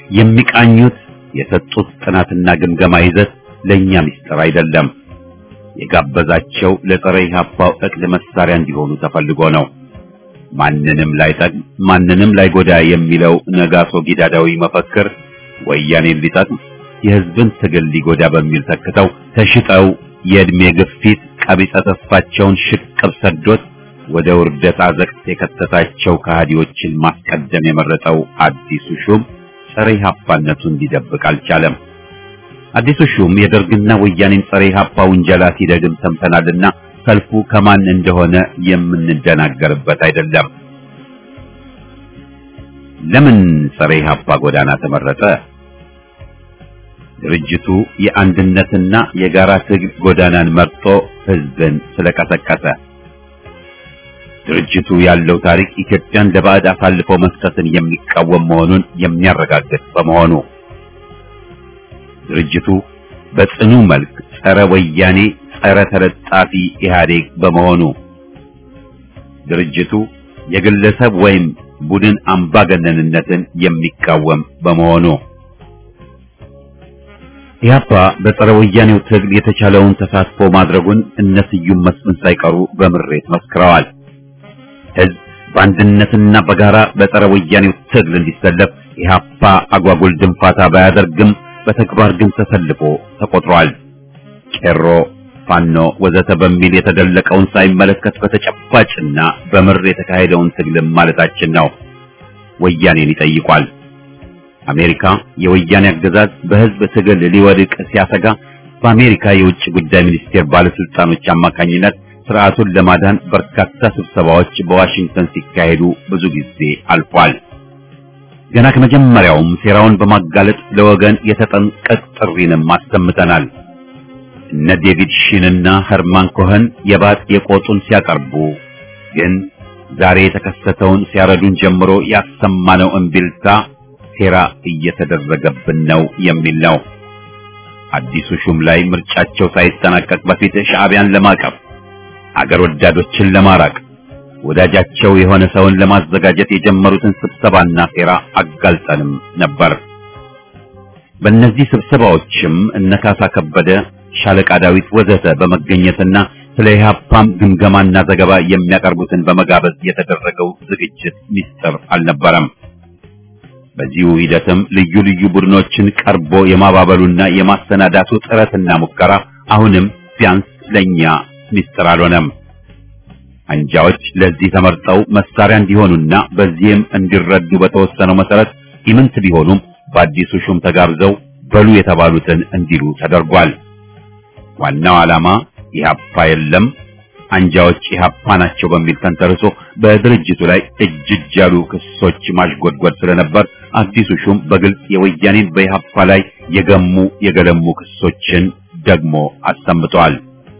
የሚቃኙት የሰጡት ጥናትና ግምገማ ይዘት ለእኛ ምስጢር አይደለም። የጋበዛቸው ለጸረ ኢህአፓው እቅድ መሳሪያ እንዲሆኑ ተፈልጎ ነው። ማንንም ላይጠቅም ማንንም ላይጎዳ የሚለው ነጋሶ ጊዳዳዊ መፈክር ወያኔን ሊጠቅም የህዝብን ትግል ሊጎዳ በሚል ተክተው ተሽጠው የእድሜ ግፊት ቀቢጸ ተስፋቸውን ሽቅብ ሰዶት ወደ ውርደት አዘቅት የከተታቸው ከሃዲዎችን ማስቀደም የመረጠው አዲሱ ሹም ጸረ ኢህአፓነቱን ሊደብቅ አልቻለም። አዲሱ ሹም የደርግና ወያኔን ጸረ ኢህአፓ ውንጀላ ሲደግም ሰምተናልና ሰልፉ ከማን እንደሆነ የምንደናገርበት አይደለም። ለምን ጸረ ኢህአፓ ጎዳና ተመረጠ? ድርጅቱ የአንድነትና የጋራ ትግል ጎዳናን መርጦ ህዝብን ስለቀሰቀሰ። ድርጅቱ ያለው ታሪክ ኢትዮጵያን ለባዕድ አሳልፎ መስጠትን የሚቃወም መሆኑን የሚያረጋግጥ በመሆኑ ድርጅቱ በጽኑ መልክ ጸረ ወያኔ፣ ጸረ ተለጣፊ ኢህአዴግ በመሆኑ ድርጅቱ የግለሰብ ወይም ቡድን አምባገነንነትን የሚቃወም በመሆኑ ኢህአፓ በጸረ ወያኔው ትግል የተቻለውን ተሳትፎ ማድረጉን እነ ስዩም መስፍን ሳይቀሩ በምሬት መስክረዋል። ህዝብ በአንድነትና በጋራ በጸረ ወያኔው ትግል እንዲሰለፍ ኢህአፓ አጓጉል ድንፋታ ባያደርግም በተግባር ግን ተሰልፎ ተቆጥሯል። ቄሮ፣ ፋኖ ወዘተ በሚል የተደለቀውን ሳይመለከት በተጨባጭና በምር የተካሄደውን ትግልም ማለታችን ነው። ወያኔን ይጠይቋል። አሜሪካ የወያኔ አገዛዝ በህዝብ ትግል ሊወድቅ ሲያሰጋ በአሜሪካ የውጭ ጉዳይ ሚኒስቴር ባለስልጣኖች አማካኝነት ስርዓቱን ለማዳን በርካታ ስብሰባዎች በዋሽንግተን ሲካሄዱ ብዙ ጊዜ አልፏል። ገና ከመጀመሪያውም ሴራውን በማጋለጥ ለወገን የተጠንቀቅ ጥሪንም አሰምተናል። እነ ዴቪድ ሺንና ኸርማን ኮኸን የባጥ የቆጡን ሲያቀርቡ ግን ዛሬ የተከሰተውን ሲያረዱን ጀምሮ ያሰማነው እምቢልታ ሴራ እየተደረገብን ነው የሚል ነው። አዲሱ ሹም ላይ ምርጫቸው ሳይጠናቀቅ በፊት ሻዕቢያን ለማቀፍ አገር ወዳዶችን ለማራቅ ወዳጃቸው የሆነ ሰውን ለማዘጋጀት የጀመሩትን ስብሰባና ሴራ አጋልጠንም ነበር። በእነዚህ ስብሰባዎችም እነ ካሳ ከበደ፣ ሻለቃ ዳዊት ወዘተ በመገኘትና ስለ ኢህአፓም ግምገማና ዘገባ የሚያቀርቡትን በመጋበዝ የተደረገው ዝግጅት ሚስጥር አልነበረም። በዚሁ ሂደትም ልዩ ልዩ ቡድኖችን ቀርቦ የማባበሉና የማሰናዳቱ ጥረትና ሙከራ አሁንም ቢያንስ ለኛ ሚስጥር አልሆነም። አንጃዎች ለዚህ ተመርጠው መሳሪያ እንዲሆኑና በዚህም እንዲረዱ በተወሰነው መሰረት ኢምንት ቢሆኑም በአዲሱ ሹም ተጋብዘው በሉ የተባሉትን እንዲሉ ተደርጓል። ዋናው ዓላማ ኢህአፓ የለም አንጃዎች ኢህአፓ ናቸው በሚል ተንተርሶ በድርጅቱ ላይ እጅ እጅ ያሉ ክሶች ማሽጎድጎድ ስለነበር አዲሱ ሹም በግልጽ የወያኔን በኢህአፓ ላይ የገሙ የገለሙ ክሶችን ደግሞ አሰምተዋል።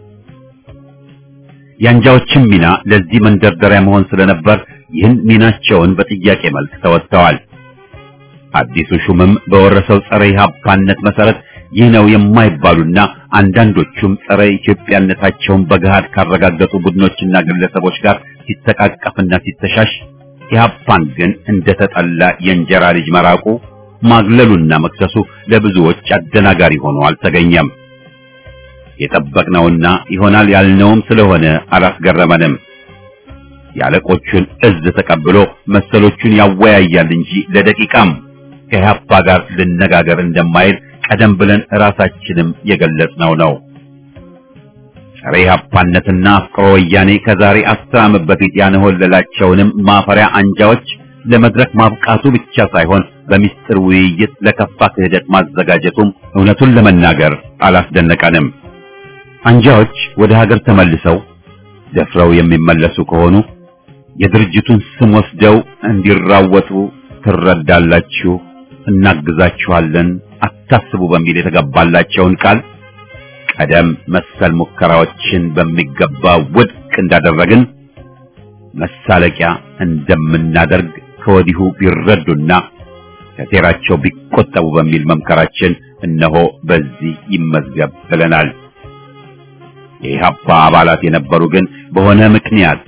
የአንጃዎችም ሚና ለዚህ መንደርደሪያ መሆን ስለነበር ይህን ሚናቸውን በጥያቄ መልክ ተወጥተዋል። አዲሱ ሹምም በወረሰው ጸረ ኢህአፓነት መሰረት ይህ ነው የማይባሉና አንዳንዶቹም ጸረ ኢትዮጵያነታቸውን በገሃድ ካረጋገጡ ቡድኖችና ግለሰቦች ጋር ሲተቃቀፍና ሲተሻሽ ኢህአፓን ግን እንደተጠላ የእንጀራ ልጅ መራቁ ማግለሉና መክሰሱ ለብዙዎች አደናጋሪ ሆኖ አልተገኘም። የጠበቅነውና ይሆናል ያልነውም ስለሆነ አላስገረመንም። የአለቆቹን እዝ ተቀብሎ መሰሎቹን ያወያያል እንጂ ለደቂቃም ከኢህአፓ ጋር ልነጋገር እንደማይል ቀደም ብለን ራሳችንም የገለጽነው ነው። ጸረ ኢህአፓነትና አፍቅሮ ወያኔ ከዛሬ አስር ዓመት በፊት ያንሆለላቸውንም ማፈሪያ አንጃዎች ለመድረክ ማብቃቱ ብቻ ሳይሆን በሚስጥር ውይይት ለከፋ ክህደት ማዘጋጀቱም እውነቱን ለመናገር አላስደነቀንም። አንጃዎች ወደ ሀገር ተመልሰው ደፍረው የሚመለሱ ከሆኑ የድርጅቱን ስም ወስደው እንዲራወጡ ትረዳላችሁ፣ እናግዛችኋለን፣ አታስቡ በሚል የተገባላቸውን ቃል ቀደም መሰል ሙከራዎችን በሚገባ ውድቅ እንዳደረግን መሳለቂያ እንደምናደርግ ከወዲሁ ቢረዱና ከሴራቸው ቢቆጠቡ በሚል መምከራችን እነሆ በዚህ ይመዝገብ ብለናል። የኢህአፓ አባላት የነበሩ ግን በሆነ ምክንያት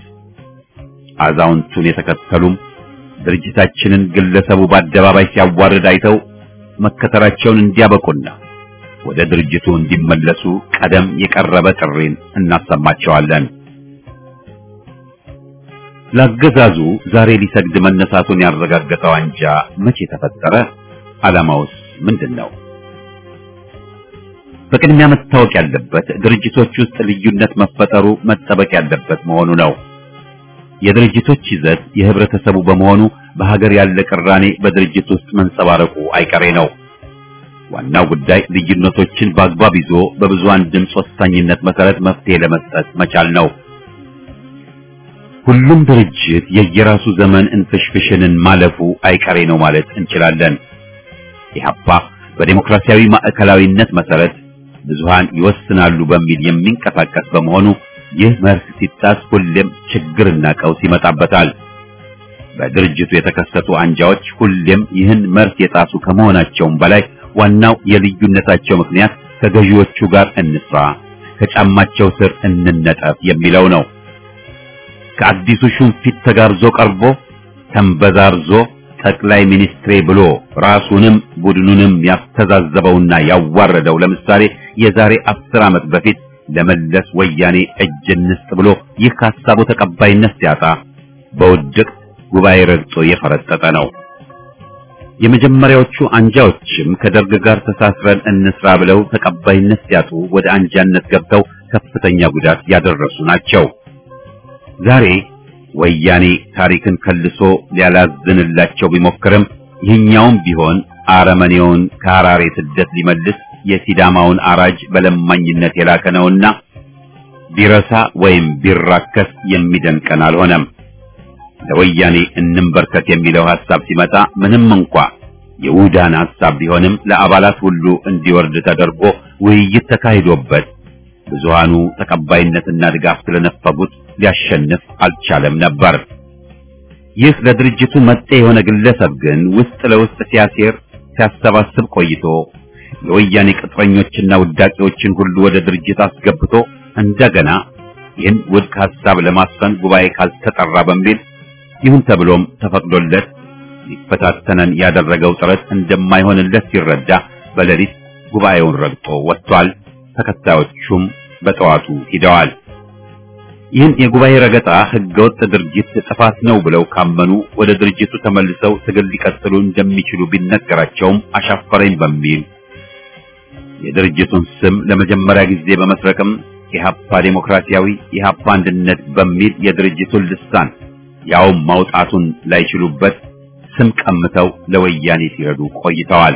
አዛውንቱን የተከተሉም ድርጅታችንን ግለሰቡ በአደባባይ ሲያዋርድ አይተው መከተላቸውን እንዲያበቁና ወደ ድርጅቱ እንዲመለሱ ቀደም የቀረበ ጥሪን እናሰማቸዋለን። ለአገዛዙ ዛሬ ሊሰግድ መነሳቱን ያረጋገጠው አንጃ መቼ ተፈጠረ? ዓላማውስ ምንድን ነው? በቅድሚያ መታወቅ ያለበት ድርጅቶች ውስጥ ልዩነት መፈጠሩ መጠበቅ ያለበት መሆኑ ነው። የድርጅቶች ይዘት የህብረተሰቡ በመሆኑ በሀገር ያለ ቅራኔ በድርጅት ውስጥ መንጸባረቁ አይቀሬ ነው። ዋናው ጉዳይ ልዩነቶችን በአግባብ ይዞ በብዙሃን ድምፅ ወሳኝነት መሰረት መፍትሄ ለመስጠት መቻል ነው። ሁሉም ድርጅት የየራሱ ዘመን እንፍሽፍሽንን ማለፉ አይቀሬ ነው ማለት እንችላለን። ኢህአፓ በዴሞክራሲያዊ ማዕከላዊነት መሰረት ብዙሃን ይወስናሉ በሚል የሚንቀሳቀስ በመሆኑ ይህ መርህ ሲጣስ ሁሌም ችግርና ቀውስ ይመጣበታል። በድርጅቱ የተከሰቱ አንጃዎች ሁሌም ይህን መርህ የጣሱ ከመሆናቸውም በላይ ዋናው የልዩነታቸው ምክንያት ከገዢዎቹ ጋር እንስራ፣ ከጫማቸው ስር እንነጠፍ የሚለው ነው። ከአዲሱ ሹም ፊት ተጋብዞ ቀርቦ ተንበዛርዞ ጠቅላይ ሚኒስትሬ ብሎ ራሱንም ቡድኑንም ያስተዛዘበውና ያዋረደው ለምሳሌ የዛሬ አስር ዓመት በፊት ለመለስ ወያኔ እጅ እንስጥ ብሎ ይህ ከሀሳቡ ተቀባይነት ሲያጣ በውድቅ ጉባኤ ረግጦ የፈረጠጠ ነው። የመጀመሪያዎቹ አንጃዎችም ከደርግ ጋር ተሳስረን እንስራ ብለው ተቀባይነት ሲያጡ ወደ አንጃነት ገብተው ከፍተኛ ጉዳት ያደረሱ ናቸው። ዛሬ ወያኔ ታሪክን ከልሶ ሊያላዝንላቸው ቢሞክርም ይህኛውም ቢሆን አረመኔውን ከሐራሬ ስደት ሊመልስ የሲዳማውን አራጅ በለማኝነት የላከ ነውና ቢረሳ ወይም ቢራከስ የሚደንቀን አልሆነም። ለወያኔ እንንበርከት የሚለው ሐሳብ ሲመጣ ምንም እንኳ የውዳን ሐሳብ ቢሆንም ለአባላት ሁሉ እንዲወርድ ተደርጎ ውይይት ተካሂዶበት ብዙሃኑ ተቀባይነትና ድጋፍ ስለነፈጉት ሊያሸንፍ አልቻለም ነበር። ይህ ለድርጅቱ መጤ የሆነ ግለሰብ ግን ውስጥ ለውስጥ ሲያሴር ሲያሰባስብ ቆይቶ የወያኔ ቅጥረኞችና ውዳቂዎችን ሁሉ ወደ ድርጅት አስገብቶ እንደገና ይህን ውድቅ ሐሳብ ለማስፈን ጉባኤ ካልተጠራ በሚል ይሁን ተብሎም ተፈቅዶለት ሊፈታተነን ያደረገው ጥረት እንደማይሆንለት ሲረዳ በሌሊት ጉባኤውን ረግጦ ወጥቷል። ተከታዮቹም በጠዋቱ ሂደዋል። ይህን የጉባኤ ረገጣ ህገወጥ ድርጊት ጥፋት ነው ብለው ካመኑ ወደ ድርጅቱ ተመልሰው ትግል ሊቀጥሉ እንደሚችሉ ቢነገራቸውም አሻፈረኝ በሚል የድርጅቱን ስም ለመጀመሪያ ጊዜ በመስረቅም ኢህአፓ ዴሞክራሲያዊ ኢህአፓ አንድነት በሚል የድርጅቱን ልሳን ያውም ማውጣቱን ላይችሉበት ስም ቀምተው ለወያኔ ሲረዱ ቆይተዋል።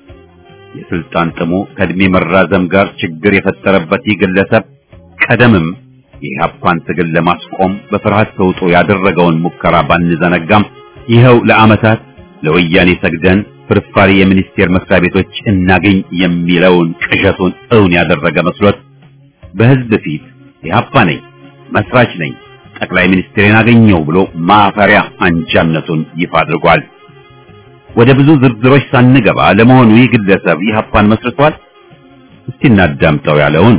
የስልጣን ጥሙ ከእድሜ መራዘም ጋር ችግር የፈጠረበት ይህ ግለሰብ ቀደምም የኢህአፓን ትግል ለማስቆም በፍርሃት ተውጦ ያደረገውን ሙከራ ባንዘነጋም ይኸው ለዓመታት ለወያኔ ሰግደን ፍርፋሪ የሚኒስቴር መስሪያ ቤቶች እናገኝ የሚለውን ቅዠቱን እውን ያደረገ መስሎት በህዝብ ፊት ኢህአፓ ነኝ፣ መስራች ነኝ፣ ጠቅላይ ሚኒስትሬን አገኘው ብሎ ማፈሪያ አንጃነቱን ይፋ አድርጓል። ወደ ብዙ ዝርዝሮች ሳንገባ ለመሆኑ ይህ ግለሰብ ኢህአፓን መስርቷል? እስቲ እናዳምጠው ያለውን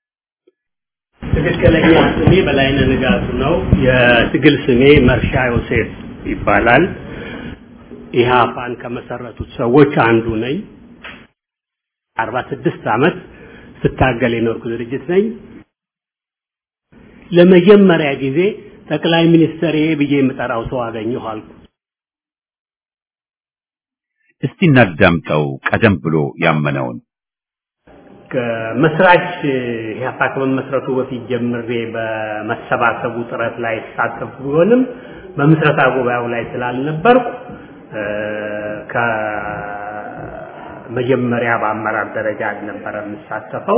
ትክክለኛ ስሜ በላይነህ ንጋቱ ነው። የትግል ስሜ መርሻ ዮሴፍ ይባላል። ኢህአፓን ከመሰረቱት ሰዎች አንዱ ነኝ። አርባ ስድስት ዓመት ስታገል የኖርኩ ድርጅት ነኝ። ለመጀመሪያ ጊዜ ጠቅላይ ሚኒስትር ብዬ የምጠራው ሰው አገኘሁ አልኩ። እስቲ እናዳምጠው ቀደም ብሎ ያመነውን መስራች ኢህአፓ ከመመስረቱ በፊት ጀምሬ በመሰባሰቡ ጥረት ላይ ተሳተፉ ቢሆንም በምስረታ ጉባኤው ላይ ስላልነበርኩ ከመጀመሪያ በአመራር ደረጃ አልነበረ የምሳተፈው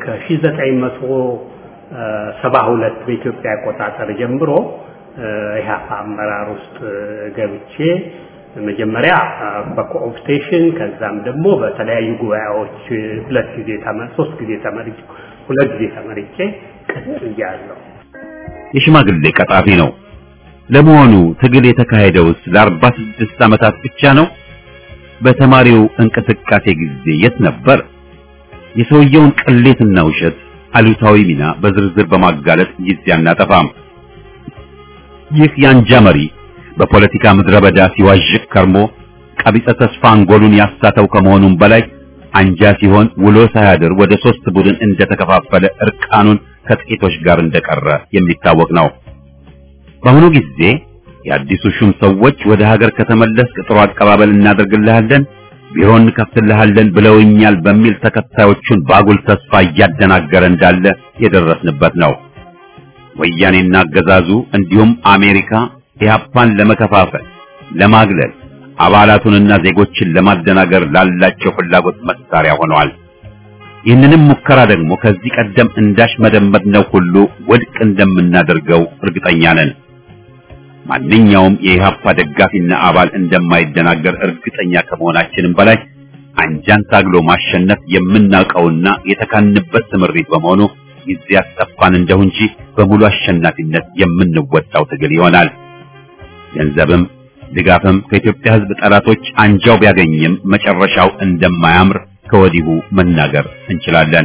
ከ1972 በኢትዮጵያ አቆጣጠር ጀምሮ ኢህአፓ አመራር ውስጥ ገብቼ መጀመሪያ በኮኦፕቴሽን ከዛም ደግሞ በተለያዩ ጉባኤዎች ሁለት ጊዜ ተመር ሶስት ጊዜ ተመርጬ ሁለት ጊዜ ተመርጬ ቀጥያለሁ። የሽማግሌ ቀጣፊ ነው። ለመሆኑ ትግል የተካሄደውስ ለአርባ ስድስት ዓመታት ብቻ ነው? በተማሪው እንቅስቃሴ ጊዜ የት ነበር? የሰውየውን ቅሌትና ውሸት አሉታዊ ሚና በዝርዝር በማጋለጥ ጊዜ አናጠፋም። ይህ የአንጃ መሪ በፖለቲካ ምድረ በዳ ሲዋዥቅ ከርሞ ቀቢጸ ተስፋ አንጎሉን ያሳተው ከመሆኑም በላይ አንጃ ሲሆን ውሎ ሳያድር ወደ ሶስት ቡድን እንደተከፋፈለ እርቃኑን ከጥቂቶች ጋር እንደቀረ የሚታወቅ ነው። በአሁኑ ጊዜ የአዲሱ ሹም ሰዎች ወደ ሀገር ከተመለስክ ጥሩ አቀባበል እናደርግልሃለን፣ ቢሮ እንከፍትልሃለን ብለውኛል በሚል ተከታዮቹን ባጉል ተስፋ እያደናገረ እንዳለ የደረስንበት ነው። ወያኔና አገዛዙ እንዲሁም አሜሪካ ኢህአፓን ለመከፋፈል፣ ለማግለል አባላቱንና ዜጎችን ለማደናገር ላላቸው ፍላጎት መሳሪያ ሆነዋል። ይህንንም ሙከራ ደግሞ ከዚህ ቀደም እንዳሽ መደመጥነው ሁሉ ውድቅ እንደምናደርገው እርግጠኛ ነን። ማንኛውም የኢህአፓ ደጋፊና አባል እንደማይደናገር እርግጠኛ ከመሆናችንም በላይ አንጃን ታግሎ ማሸነፍ የምናውቀውና የተካንበት ስምሪት በመሆኑ ጊዜ ያስጠፋን እንደሁ እንጂ በሙሉ አሸናፊነት የምንወጣው ትግል ይሆናል። ገንዘብም ድጋፍም ከኢትዮጵያ ሕዝብ ጠላቶች አንጃው ቢያገኝም መጨረሻው እንደማያምር ከወዲሁ መናገር እንችላለን።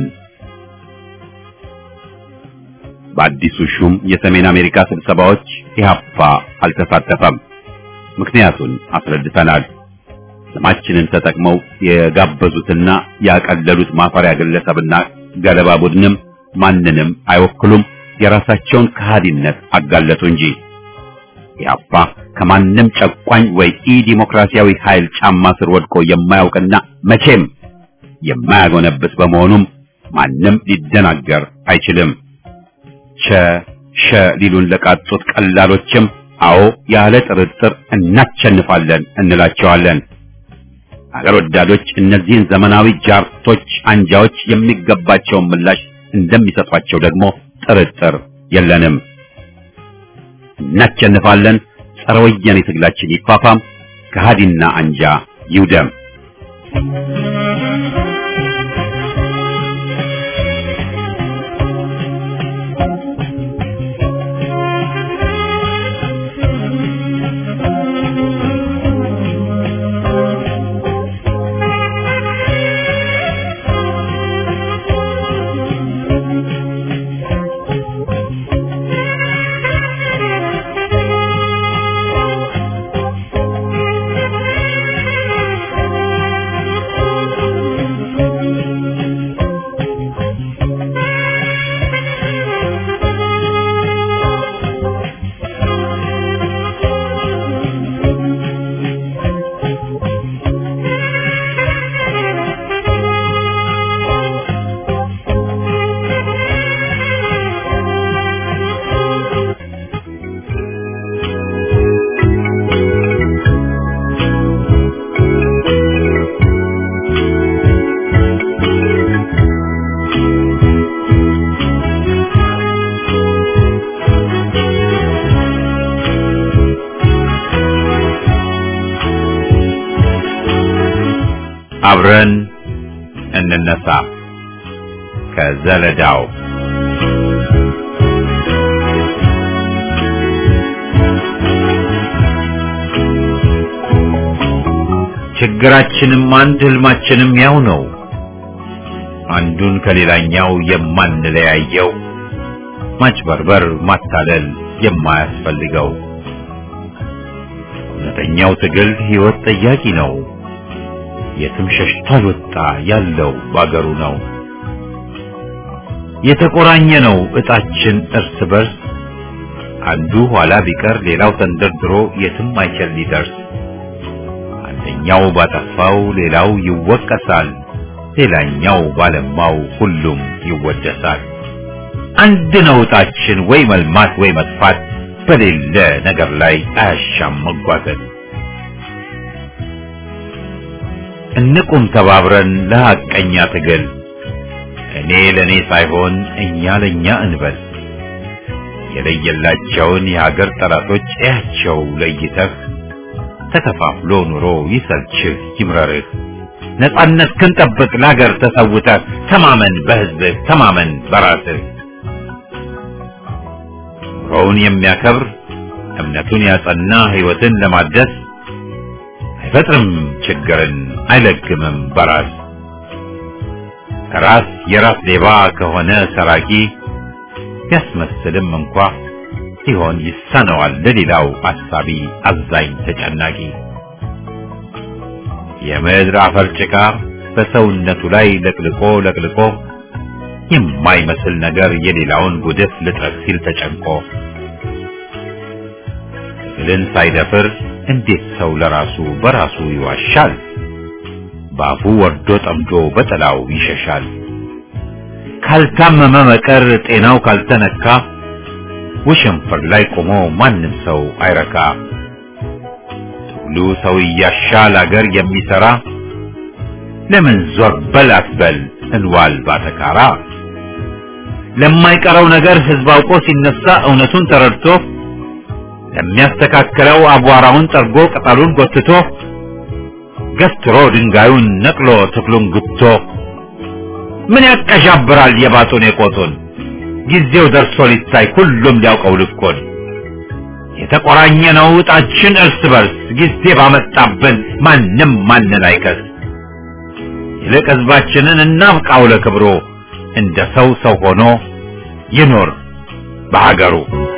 በአዲሱ ሹም የሰሜን አሜሪካ ስብሰባዎች ኢህአፓ አልተሳተፈም። ምክንያቱን አስረድተናል። ስማችንን ተጠቅመው የጋበዙትና ያቀለሉት ማፈሪያ ግለሰብና ገለባ ቡድንም ማንንም አይወክሉም። የራሳቸውን ከሃዲነት አጋለጡ እንጂ ኢህአፓ ከማንም ጨቋኝ ወይ ኢ ዲሞክራሲያዊ ኃይል ጫማ ስር ወድቆ የማያውቅና መቼም የማያጎነብስ በመሆኑም ማንም ሊደናገር አይችልም። ቸ ሸ ሊሉን ለቃጡት ቀላሎችም አዎ ያለ ጥርጥር እናቸንፋለን እንላቸዋለን። አገር ወዳዶች እነዚህን ዘመናዊ ጃርቶች አንጃዎች የሚገባቸውን ምላሽ እንደሚሰጧቸው ደግሞ ጥርጥር የለንም። እናቸንፋለን። ጸረ ወያኔ ትግላችን ይፋፋም፣ ከሃዲና አንጃ ይውደም። አብረን እንነሳ ከዘለዳው ችግራችንም አንድ ህልማችንም ያው ነው። አንዱን ከሌላኛው የማንለያየው ማጭበርበር፣ ማታለል የማያስፈልገው እውነተኛው ትግል ህይወት ጠያቂ ነው። የትም ሸሽቶ አልወጣ ያለው ባገሩ ነው። የተቆራኘ ነው እጣችን እርስ በርስ አንዱ ኋላ ቢቀር ሌላው ተንደርድሮ የትም አይችል ሊደርስ አንደኛው ባጠፋው ሌላው ይወቀሳል፣ ሌላኛው ባለማው ሁሉም ይወደሳል። አንድ ነው እጣችን ወይ መልማት ወይ መጥፋት በሌለ ነገር ላይ አያሻም መጓተት። እንቁም ተባብረን ለሐቀኛ ትግል እኔ ለኔ ሳይሆን እኛ ለኛ እንበል። የለየላቸውን የሀገር ጠላቶች እያቸው ለይተህ ተከፋፍሎ ኑሮ ይሰልችህ ይምረርህ። ነጻነት ክንጠብቅ ለሀገር ተሰውተህ ተማመን በህዝብህ ተማመን በራስህ። ኑሮውን የሚያከብር እምነቱን ያጸና ህይወትን ለማደስ አይፈጥርም ችግርን አይለግምም በራስ ራስ የራስ ሌባ ከሆነ ሰራቂ ቢያስመስልም እንኳ ሲሆን ይሳነዋል ለሌላው አሳቢ አዛኝ ተጨናቂ የምድር አፈር ጭቃ በሰውነቱ ላይ ለቅልቆ ለቅልቆ የማይመስል ነገር የሌላውን ጉድፍ ልጥረግ ሲል ተጨንቆ ትግልን ሳይደፍር እንዴት ሰው ለራሱ በራሱ ይዋሻል? በአፉ ወርዶ ጠምዶ በጥላው ይሸሻል። ካልታመመ መቀር ጤናው ካልተነካ ውሽንፍር ላይ ቆሞ ማንም ሰው አይረካ። ትግሉ ሰው እያሻል አገር የሚሰራ ለምን ዞር በል አትበል እንዋል ባተካራ። ለማይቀረው ነገር ህዝብ አውቆ ሲነሳ እውነቱን ተረድቶ ለሚያስተካክለው አቧራውን ጠርጎ ቅጠሉን ጎትቶ ገፍትሮ ድንጋዩን ነቅሎ ትክሉን ግቶ ምን ያቀዣብራል የባጡን የቆጡን ጊዜው ደርሶ ሊታይ ሁሉም ሊያውቀው ልኮን የተቆራኘ ነው ዕጣችን እርስ በርስ ጊዜ ባመጣብን ማንም ማንን አይከስ ይልቅ ህዝባችንን እናብቃው ለክብሩ እንደ ሰው ሰው ሆኖ ይኖር በሀገሩ